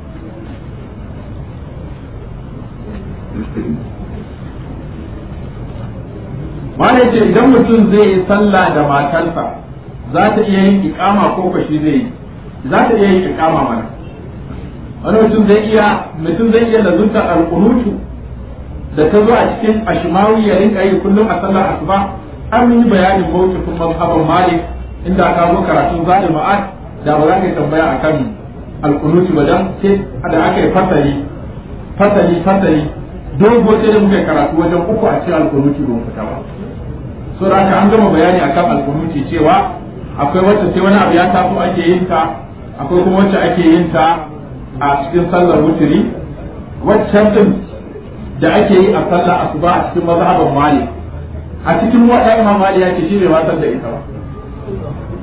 Wani ce idan mutum zai yi sallah da matarsa za ta iya yin ikama ko kashi zai yi za ta iya yin ikama mana wani mutum zai iya mutum zai iya lazunta alƙunutu da ta zo a cikin ashimawi ya rinka yi kullum a sallar asuba an yi bayanin mawukifin mazhaban malik inda aka zo karatun zalim ma'ad da ba za ka yi tambaya akan alƙunutu ba dan sai da aka yi fasali fasali fasali dogo sai da muka karatu wajen uku a cikin alkunuti ba fita ba so da haka an gama bayani akan alkunuti cewa akwai wacce sai wani abu ya taso ake yin ta akwai kuma wacce ake yin ta a cikin sallar wuturi waccan din da ake yi a sallar asuba a cikin mazhaban mali a cikin wata imam mali ya ce shi bai wasan da ita ba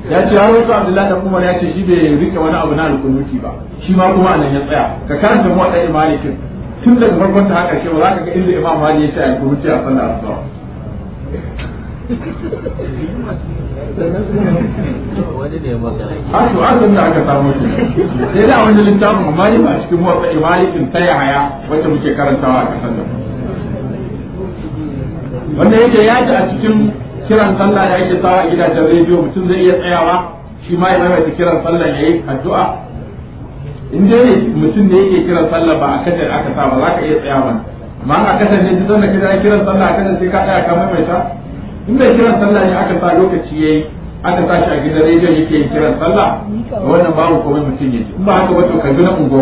ya ce har wasu abdullahi dan umar ya ce shi bai rike wani abu na alkunuti ba shi ma kuma anan ya tsaya ka karanta mu wadai malikin tun daga farkon ta haka shi ba za ka ga inda imam mali ya ce alkunuti a sallar asuba har to an da aka samu shi sai da wani littafin amma ne ba a cikin motsa malikin ta haya wacce muke karantawa a kasar da wanda yake ya ji a cikin kiran sallah da ake sawa a gidajen rediyo mutum zai iya tsayawa shi ma ya maimaita kiran sallah ya yi addu'a in dai ne mutum ne yake kiran sallah ba a kasar aka sa ba za ka iya tsaya ba amma a kasar ne duk wanda kira kiran sallah a kasar sai ka tsaya ka maimaita in bai kiran sallah ne aka sa lokaci yayi aka sa shi a gidan rediyo yake yin kiran sallah wannan babu komai mutum ya ji in ba haka wato ka na ungo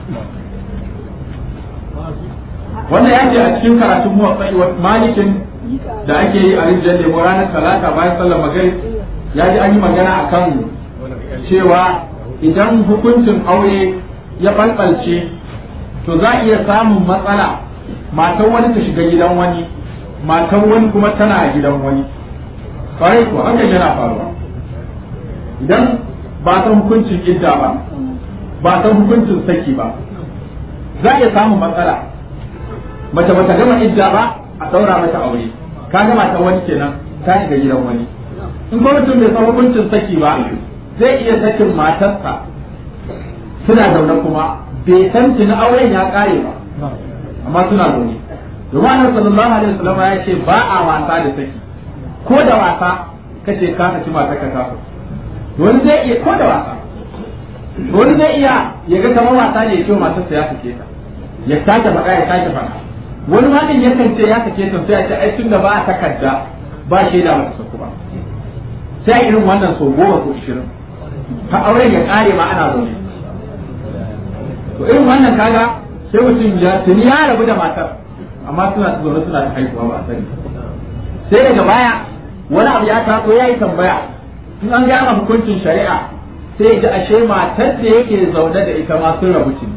wannan ya ce a cikin karatun muwaffai malikin da ake yi a rijiyar lemo ranar talata bayan sallar magrib ya ji an yi magana a kan cewa idan hukuncin aure ya falfalce to za a iya samun matsala matan wani ta shiga gidan wani matan wani kuma tana a gidan wani kwarai ko hakan yana faruwa idan ba san hukuncin idda ba ba san hukuncin saki ba za a iya samun matsala mace bata gama idda ba a daura mata aure ka gama ta wani kenan ta shiga gidan wani in kuma mutum bai san hukuncin saki ba zai iya sakin matarsa suna zaune kuma bai san tuni auren ya kare ba amma suna zaune domin annabi sallallahu alaihi wasallam ya ce ba a wasa da saki ko da wasa kace ka saki matar ka ta wani zai iya ko da wasa wani zai iya ya ga kamar wasa ne ya ce matarsa ya sake ta ya sake faɗa ya sake faɗa wani ma din yakan ce ya sake ta sai a ce ai tunda ba a takarda ba shaida ba ta saku ba sai irin wannan so goma ko ishirin ta auren ya kare ma ana zaune to irin wannan kaga sai mutum ya tuni ya rabu da matar amma suna zaune suna ta haihuwa ba a sani sai daga baya wani abu ya taso ya yi tambaya in an gama hukuncin shari'a sai ji ashe matar da yake zaune da ita ma sun rabu ce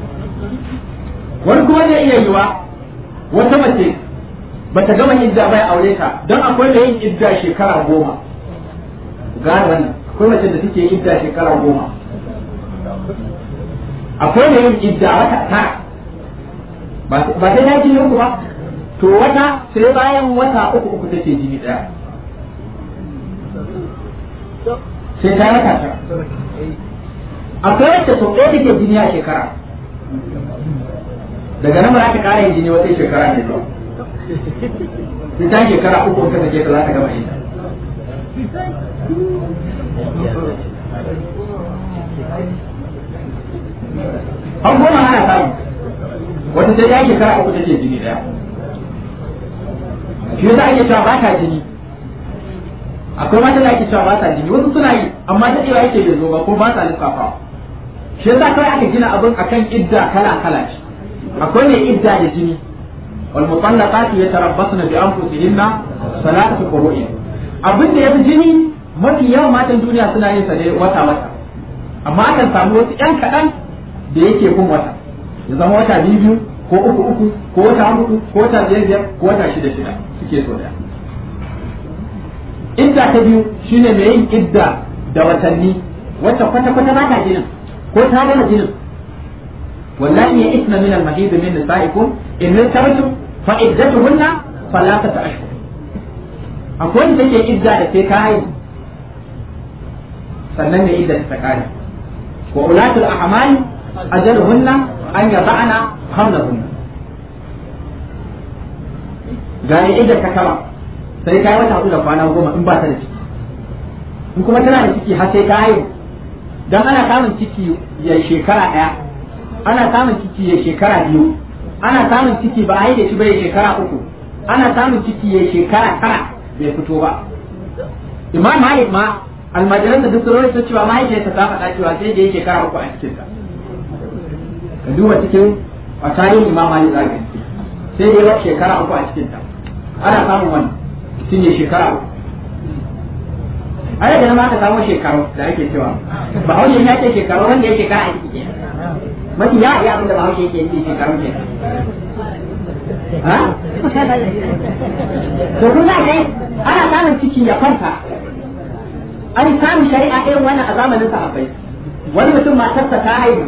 wani kuma zai iya yiwa wata mace bata gama idda bai aure ta don akwai da yin idda shekara goma gane wannan akwai mace da suke idda shekara goma akwai da yin idda wata tara ba sai ta jini uku ba to wata sai bayan wata uku uku take jini daya sai ta wata tara akwai wacce sau ɗaya take jini a shekara daga nan ba za ta ƙara yin jini wata shekara ne ba sai ta shekara uku ka take ta za ta gama yin an goma ana samu wata sai ta shekara uku take jini daya shi yasa ake cewa ba ta jini akwai mata da ake cewa ba ta jini wasu suna yi amma ta cewa yake bai zo ba ko ba ta lissafawa shi yasa kawai aka gina abin akan idda kala kala ce akwai mai idda da jini wal mutallaqat yatarabbasna bi anfusihinna salatu qur'in abin da yafi jini mafi yawan matan duniya suna yin sa ne wata wata amma akan samu wasu yan kaɗan da yake kun wata ya zama wata biyu biyu ko uku uku ko wata hudu ko wata biyar biyar ko wata shida shida suke so daya idda ta biyu shine mai yin idda da watanni wacce kwata kwata ba ta jinin ko ta gama jinin واللاتي يئسن من المحيض من نسائكم إن ارتبتم فعدتهن ثلاثة أشهر akwai da take idda da sai kayi sannan ne idda ta kare wa ulatul ahmali ajaluhunna an yada'na hamlahunna ga ne idda ta kama sai kai wata hudu da kwana goma in ba ta da ciki in kuma tana da ciki har sai kayi dan ana samun ciki ya shekara daya ana samun ciki ya shekara biyu ana samun ciki ba a yi da shi ba ya shekara uku ana samun ciki ya shekara tara bai fito ba imam malik ma almajiran da duk sun ta cewa mahaifiyarsa ta faɗa cewa sai da ya shekara uku a cikin ta ka duba cikin a tarihin imam malik zaka sai da ya shekara uku a cikin ta ana samun wani mutum ya shekara uku a yadda ma ka samu shekaru da ake cewa ba hausa ya ce shekaru wanda ya shekara a ciki mafi ya iya abin da ba haushe yake yi shekaru ke ha to kun za kai ana samun ciki ya kwanta an samu shari'a irin wannan a zamanin sahabbai wani mutum matarsa ta haihu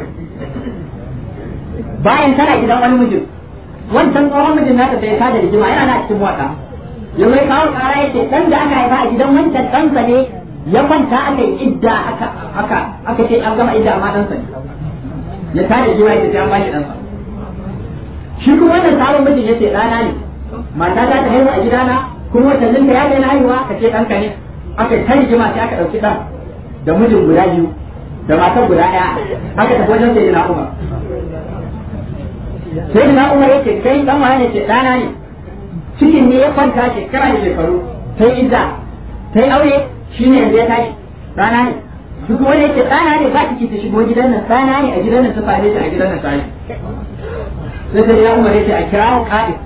bayan tana gidan wani mijin wancan tsohon mijin nata sai ya tada rigima yana na cikin wata ya mai kawo kara yake dan da aka haifa a gidan wancan ɗansa ne ya kwanta aka yi idda aka aka aka ce an gama idda amma ɗansa ne ya tada rigima yake sai an bashi ɗansa shi kuma wannan sabon mijin yace ɗana ne mata ta ta haihu a gidana kuma watannin da ya kai na haihuwa ka ce ɗanka ne aka ta rigima sai aka ɗauki ɗan da mijin guda biyu da matar guda ɗaya aka tafi wajen sai na umar sai na umar yake kai ɗan waye ne ce ɗana ne cikin ne ya kwanta shekara da shekaru sai idda sai aure shi ne yanzu ya tashi ɗana ne duk wanda yake ɗana ne ba ciki ta shigo gidan nan ɗana ne a gidan nan ta fare shi a gidan nan tashi sai sai na umar yake a kirawo ƙa'id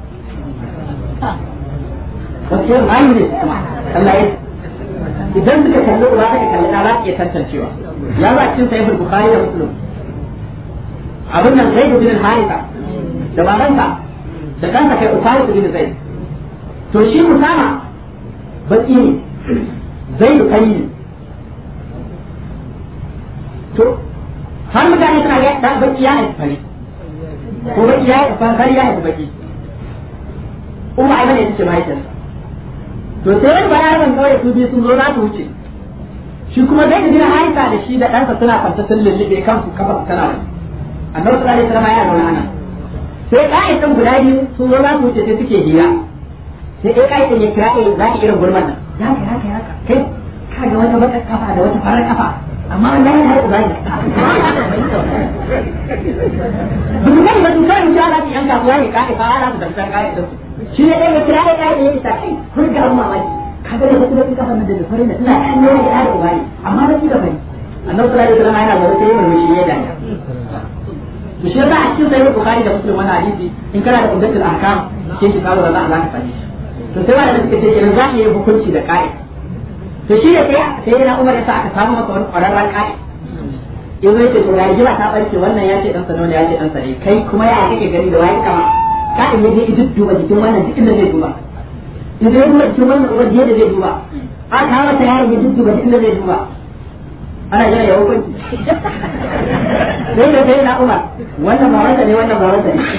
wasu yin mayu ne kuma Allah ya idan suka kalli uba suka kalli ɗa za su iya tantancewa ya ba cikin sahihul bukhari da muslim abin nan zai bin harisa da babansa da kansa kai usama bin zaid to shi usama baki ne zai kai ne to har mutane suna ga da baki ya haifi fari ko baki ya haifi fari ya haifi baki umma ai bane take mahaifiyarsa to sai wani bayanin kawai su biyu sun zo za su wuce shi kuma zai da gina haika da shi da ɗansa suna kwanta sun lullube kansu kafa tana da annabi sallallahu alaihi wasallam ya zauna ana sai ƙa'idan guda biyu sun zo za su wuce sai suke hira sai ɗaya ƙa'idan ya kira ɗaya za ki irin gurman nan ya ka haka ya ka kai ka ga wata bakar kafa da wata farar kafa amma wannan yana da ubani duk kan ba su kan shi ala yan kasuwa ne ka'i fa ala su dantar ƙa'idan su shi ne ɗaya ya kira ɗaya ƙa'idan ya isa kai kun ga mamaki kaga da wasu bakin kafa da fari da ina kan nuna da da ubani amma ba da fari annabi sallallahu alaihi wasallam yana da sai murmushi ya danya to shi yasa a cikin sahih bukhari da muslim wannan hadisi in kana da umdatul ahkam ke shi kawo da za a zaka sani to sai wanda suka ce kenan za mu yi hukunci da kai to shi ne sai sai yana umar ya sa aka samu masa wani kwararren kai in zai ce to ya jira ta barke wannan ya ce dan sa ne ya ce dan sa ne kai kuma ya kake gani da wani kama kai ne dai duk duba jikin wannan duk inda zai duba in zai duba cikin wannan uwar da zai duba a ta mata yaron ya dudduba cikin da zai duba ana jira ya hukunci sai da sai na umar wannan ba wanda ne wannan ba wanda ne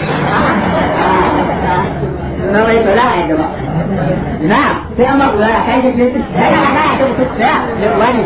na mai ba za a yadda ba na sai an ba kula da kai da kai ya ga ana ya tabbata sai ya wani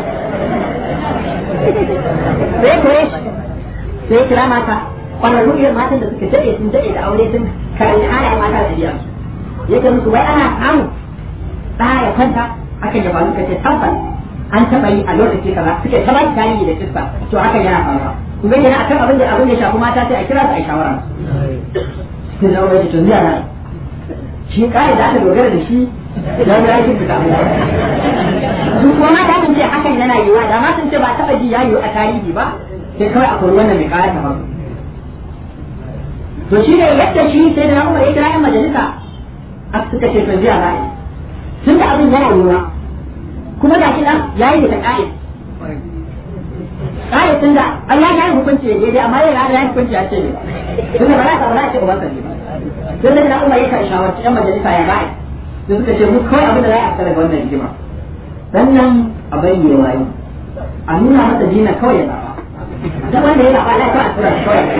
sai ko sai kira mata kwararru irin matan da suka daɗe sun daɗe da aure sun karanta halayen mata da biya yake musu wai ana samu ɗa ya kwanta akan ya faru kace tabbas an taɓa yi a lokaci kaza suke ta baki tarihi da kissa to hakan yana faruwa ku ga yana akan abin da abin da shafi mata sai a kira su a shawara sai da wani to zai nan shi kai da aka dogara da shi da ya yi fita su kuma mata sun ce hakan yana yiwa da ma sun ce ba taɓa ji ya yiwu a tarihi ba sai kawai a kori wannan mai kaya ta faru to shi ne yadda shi sai da na umar ya kira yan majalisa aka suka ce to biya ra'ayi tun da abin yana yiwuwa kuma da shi nan ya yi da ƙa'id ƙa'id tun da an ya yi hukunci ya daidai amma yana da ya hukunci ya ce ne tun da ba za ka ba za ce ubansa ne tun da na umar ya kan shawarci yan majalisa ya ra'ayi da suka ce mu kawai abin da za a fita daga wannan rigima sannan a bayyana wayi a nuna masa dina kawai ya zaɓa duk wanda ya zaɓa ya kawai a tura shi kawai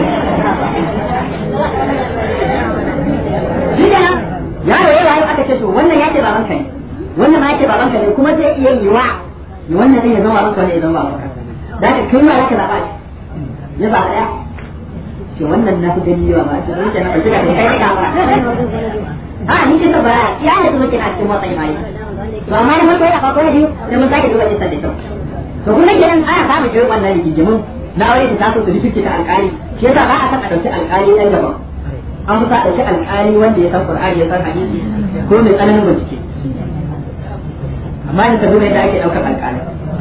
shi kenan yaro ya rayu aka ce to wannan ya ce baban ka ne wannan ma ya ce baban ka ne kuma zai iya yi wa wannan zai ya zama baban ka ne ya zama baban ka da ka kai ma zaka zaba ya zaba ya ce wannan na fi gani yawa ba ce zai ce na ɗauki da kai ka ba a ni ce ba ya ne kuma kina cikin motsa imani to amma na farko ya farko ya biyu sai mun sake duba kisa da kyau to kuma kenan ana samun irin wannan rigimin na aure ta taso su rikice ta alƙali shi yasa ba a san a ɗauki alƙali ɗan daban an fi sa ɗauki alƙali wanda ya san Qur'ani ya san hadisi ko mai tsananin bincike amma in ka duba yadda ake ɗaukar alƙali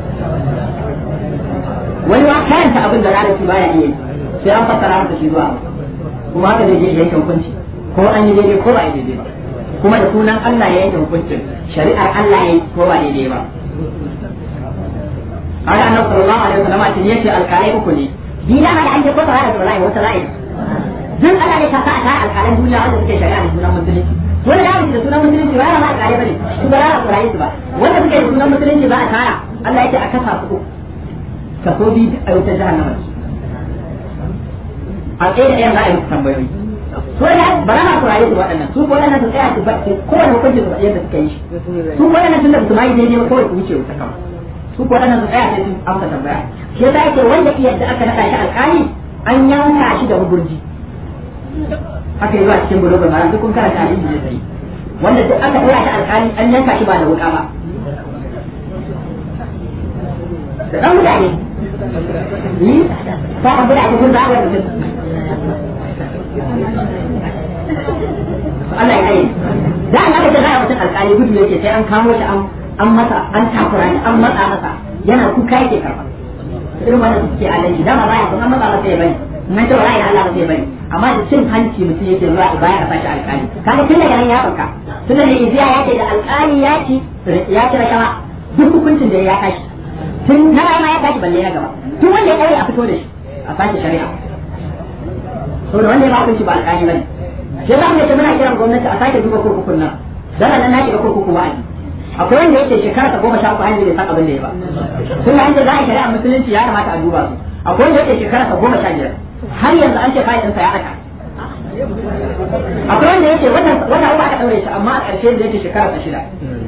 wani ma karanta abin da larabci baya iya sai an fassara masa shi zuwa kuma haka zai je ya yanke hukunci ko an yi daidai ko ba a yi daidai ba kuma da sunan Allah ya yanke hukuncin shari'ar Allah ya yi ko ba daidai ba haka annabi sallallahu alaihi wasallam a cikin yace alƙalai uku ne dina ma da an je ko ta da wallahi wata ra'ayi duk ana ne kasa a tara alƙalan duniya wanda suke shari'a da sunan musulunci wanda da da sunan musulunci ba ma alƙalai bane su ba ra Qur'ani su ba wanda suke da sunan musulunci ba a tara Allah yake a kasa su kaso biyu a wutar jahannama a tsaye da ɗayan za a yi tambayoyi su ne ba na ku rayu su waɗannan su ko yana su tsaya su ba kowane hukunci su yadda suka yi su ko yana tunda su ma yi daidai ba kawai su wuce wuta kawai su ko yana su tsaya sai sun amsa tambaya shi yasa yake wanda yadda aka naɗa shi alƙali an yanka shi da huburji haka yi zuwa cikin bulugul maram duk kun karanta hadisi da sai wanda duk aka ɗora shi alƙali an yanka shi ba da wuƙa ba da ɗan mutane yi ta kan mutane kun zaɓa da mutum Allah ya kai da an aka ce za a mutum alƙali gudu yake sai an kamo shi an masa an takura shi an matsa masa yana kuka yake karɓa irin wannan suke alaji dama baya kuma matsa masa ya bari nan ce wallahi Allah ba zai bari amma da cin hanci mutum yake zuwa baya a sashi alƙali kaga tun daga nan ya farka tun da iziya ya ce da alƙali ya ci ya ci rashawa duk hukuncin da ya tashi tun na ma ya tashi balle na gaba tun wanda ya ɗaure a fito da shi a sashi shari'a saboda wanda ya ba hukunci ba alƙali bane shi za mu ce muna kiran gwamnati a sake duba kurkukun nan dana nan na shiga kurkuku wa'azi akwai wanda yake shekara ta goma sha uku hanyar bai san abin da ya ba tun da hanyar za a shari'a musulunci ya kamata a duba su akwai wanda yake shekara ta goma sha biyar har yanzu an ce fayil ɗinsa ya aka akwai wanda yake wata wata uku aka ɗaure shi amma a ƙarshe da yake shekara ta shida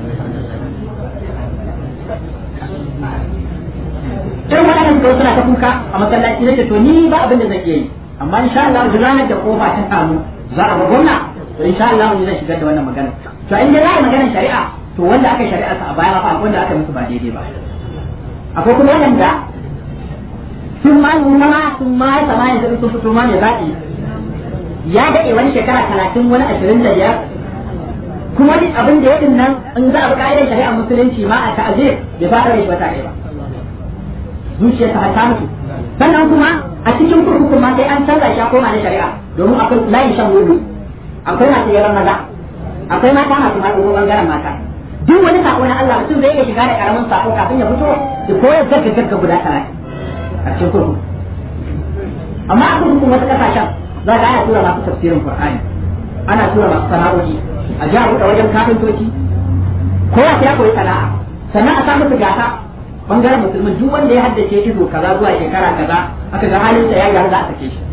irin waɗannan su suna ta kuka a masallaci nake to ni ba abin da zan iya yi amma insha Allah duk ranar da kofa ta samu za a ga gwamna to insha Allah ni zan shigar da wannan magana to in dai za a yi maganar shari'a to wanda aka shari'a sa a baya fa akwai wanda aka musu ba daidai ba akwai kuma wanda sun ma nuna ma sun ma ya sama yanzu sun fito ma mai zaɓi ya daɗe wani shekara talatin wani ashirin da biyar kuma duk abin da ya din nan in za a bi ka'idar shari'a musulunci ma a ta'azir bai fara da shi wata ɗaya ba zuciyarsa har ta mutu sannan kuma a cikin kurkukun ma sai an canza shi a koma na shari'a domin akwai layin shan wuri akwai masu yaran maza akwai mata masu ma ko bangaren mata duk wani sako na Allah mutum zai iya shiga da karamin sako kafin ya fito da koyar gagga gagga guda talatin a cikin kurkuku amma a kurkukun wasu kasashen za ga ana tura masu tafsirin Qur'ani ana tura masu sana'o'i a ji a buɗe wajen kafintoci kowa sai ya koyi sana'a sannan a samu su gasa bangaren musulmin duk wanda ya haddace ido kaza zuwa shekara kaza aka ga halin sa ya gyaru za a sake shi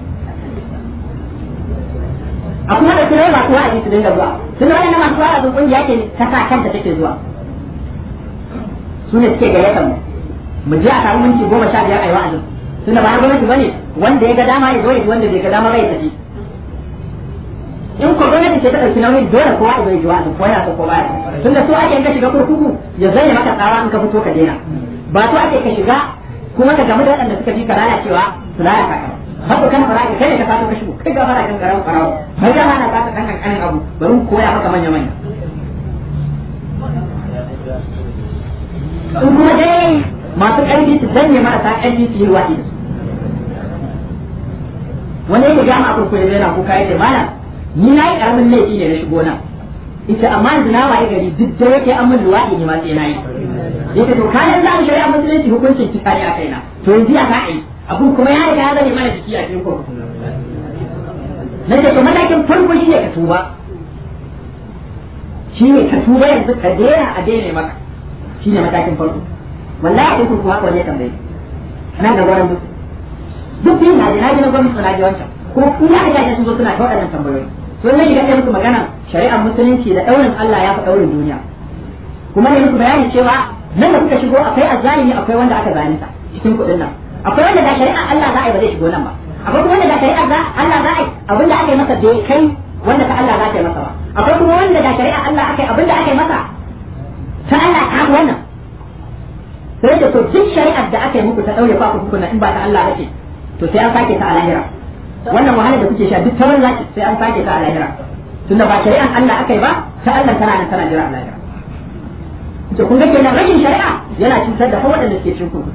a kuma da kira ba kuwa a ji su dinga zuwa tun wani na masu wa'azin kungiya ke ta sa kanta take zuwa su ne suke gayyatar mu mu je a samu minti goma sha biyar a yi wa'azin tun da ba na gwamnati bane wanda ya ga dama ya zo ya wanda bai ga dama bai tafi in ko gwamnati ce ta ɗauki nauyin dole kowa ya zo ya ji wa'azin ko yana so ko baya tun da so ake in ka shiga kurkuku ya zai maka tsawa in ka fito ka daina ba so ake ka shiga kuma ka gamu da waɗanda suka fi ka lalacewa su lalata ka haka kan fara ka kai ne ka sato ka shigo kai ga fara kan garan farawo har ga hana ka kan kankanin abu bari mu koya maka manya manya in kuma dai masu ƙarfi su danne marasa ƙarfi su yi wa'i wani yake gama a kurkuku ya na kuka yake mana ni na yi ƙaramin laifi ne na shigo nan ita amma yanzu na waye gari duk da yake an min luwaɗi ne ma sai na yi yake to kayan za mu shari'a musulunci hukuncin kisa ne a kaina to yanzu ya za a yi abun kuma ya riga ya zame mana jiki a cikin kurkuku na ce to matakin farko shi ne ka tuba shi ne ka tuba yanzu ka daina a daina maka shi ne matakin farko wallahi a cikin kurkuku haka wani ya tambaye nan da gwaran duk duk biyu na ji na ji na gwamnati na ji wancan kuma in ya riga sun zo suna ta waɗannan tambayoyi to ne shiga musu magana shari'ar musulunci da ɗaurin Allah ya fi ɗaurin duniya kuma ne musu bayani cewa nan da kuka shigo akwai azzalimi akwai wanda aka zalunta cikin kuɗin nan akwai wanda da shari'ar Allah za a yi ba zai shigo nan ba akwai kuma wanda da shari'ar Allah za a yi abinda aka yi masa bai kai wanda ta Allah za ta yi masa ba akwai kuma wanda da shari'ar Allah aka yi abinda aka yi masa ta Allah ta fi wannan sai da to duk shari'ar da aka yi muku ta ɗaure ku hukuna in ba ta Allah ba ce to sai an sake ta a lahira wannan wahalar da kuke sha duk ta banza sai an sake ta a lahira tunda ba shari'an Allah aka yi ba ta Allah tana nan tana jira a lahira to kun ga kenan rashin shari'a yana cutar da waɗanda suke cikin kurkuku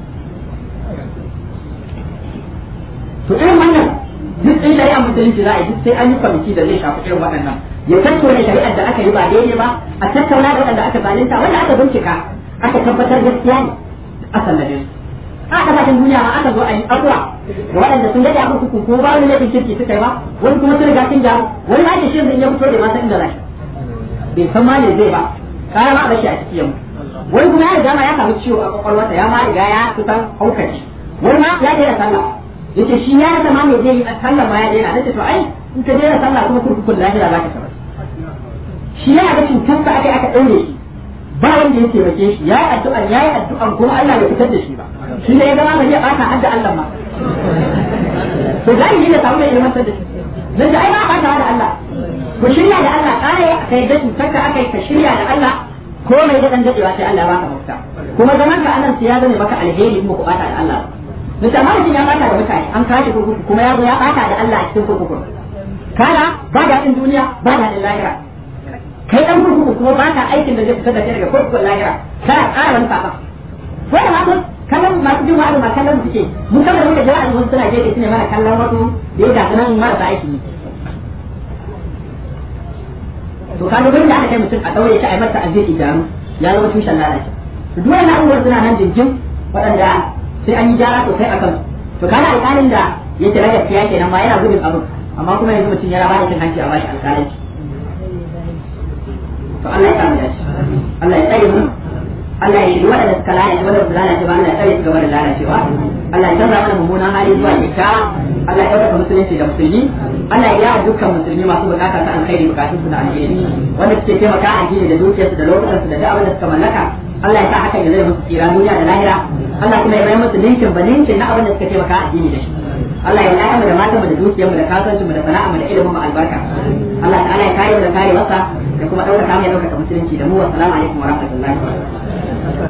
to irin wannan duk ɗin shari'a musulunci za a yi duk sai an yi kwamiti da zai shafi irin waɗannan ya tattauna shari'ar da aka yi ba daidai ba a tattauna da waɗanda aka zalunta wanda aka bincika aka tabbatar gaskiya ne a sallame su a kasashen duniya ma aka zo a yi abuwa da waɗanda sun gaji a kurkuku ko ba wani laifin kirki suka yi ba wani kuma sun riga sun jaru wani ma ke shirin ya fito da ma san inda zai bai san ma ne zai ba kaya ma a bashi a ciki yamma wani kuma ya riga ma ya samu ciwo a kwakwalwarsa ya ma riga ya kusan haukaci wani ma ya daina sallah yace shi ya rasa ma me zai yi a sallah ma ya daina nace to ai in ka daina sallah kuma kurkukun lahira za ka tarar shi ya ga cutarsa aka aka ɗaure shi ba wanda ya taimake shi ya yi addu'a ya yi addu'a kuma Allah bai fitar da shi ba shi ne ya zama ba zai ɓata hadda Allah ma to gani ne da samu mai ilmantar da shi dan da ai ba ɓata da Allah ku shirya da Allah kare ka yadda cutarka aka yi ka shirya da Allah ko mai da dan dadewa sai Allah baka mafita kuma zaman ka anan sai ya zame maka alheri in ku ɓata da Allah da amma mutum ya ɓata da mutane an kashe kurkuku kuma ya zo ya ɓata da Allah a cikin kurkuku kana ba daɗin duniya ba daɗin lahira kai dan kurkuku kuma ba ka aikin da zai fitar da kai daga kurkukun lahira kana ƙara wani saba wanda ma sun kallon masu jin wa'azi ma kallon suke mun kama da muka ji wa'azi wasu suna gefe su ne mana kallon wasu da ya gasu nan marasa aiki ne to kaga gurin da aka kai mutum a daure shi a yi masa azziki jaru ya zama tushen lalace to duk wannan abubuwan suna nan jinjin waɗanda sai an yi gyara sosai a kansu to kana alƙalin da ya kira gaskiya kenan ma yana gudun abin amma kuma yanzu mutum ya raba da cin hanci a bashi alƙalanci to Allah ya samu dace Allah ya tsare mu Allah ya yi waɗanda suka lalace waɗanda su lalace ba Allah ya tsare su gaba da lalacewa Allah ya canza mana mummunan hali zuwa kyakkyawa Allah ya ɗaukaka musulunci da musulmi Allah ya yawa dukkan musulmi masu bukata ta alkhairi bukatun su da alheri wanda suke taimaka a addini da dukiyarsu da lokutansu da duk abin da suka mallaka Allah ya sa hakan ya zai musu tsira duniya da lahira Allah kuma ya mai musu linkin ba linkin na abin da suka taimaka a addini da shi Allah ya laya mu da matan mu da dukiyar mu da kasuwancin mu da sana'a mu da ilimin mu albarka Allah ta'ala ya kare mu da kare wasa da kuma ɗaukaka mu ya ɗaukaka musulunci da mu wa salamu alaikum wa rahmatullahi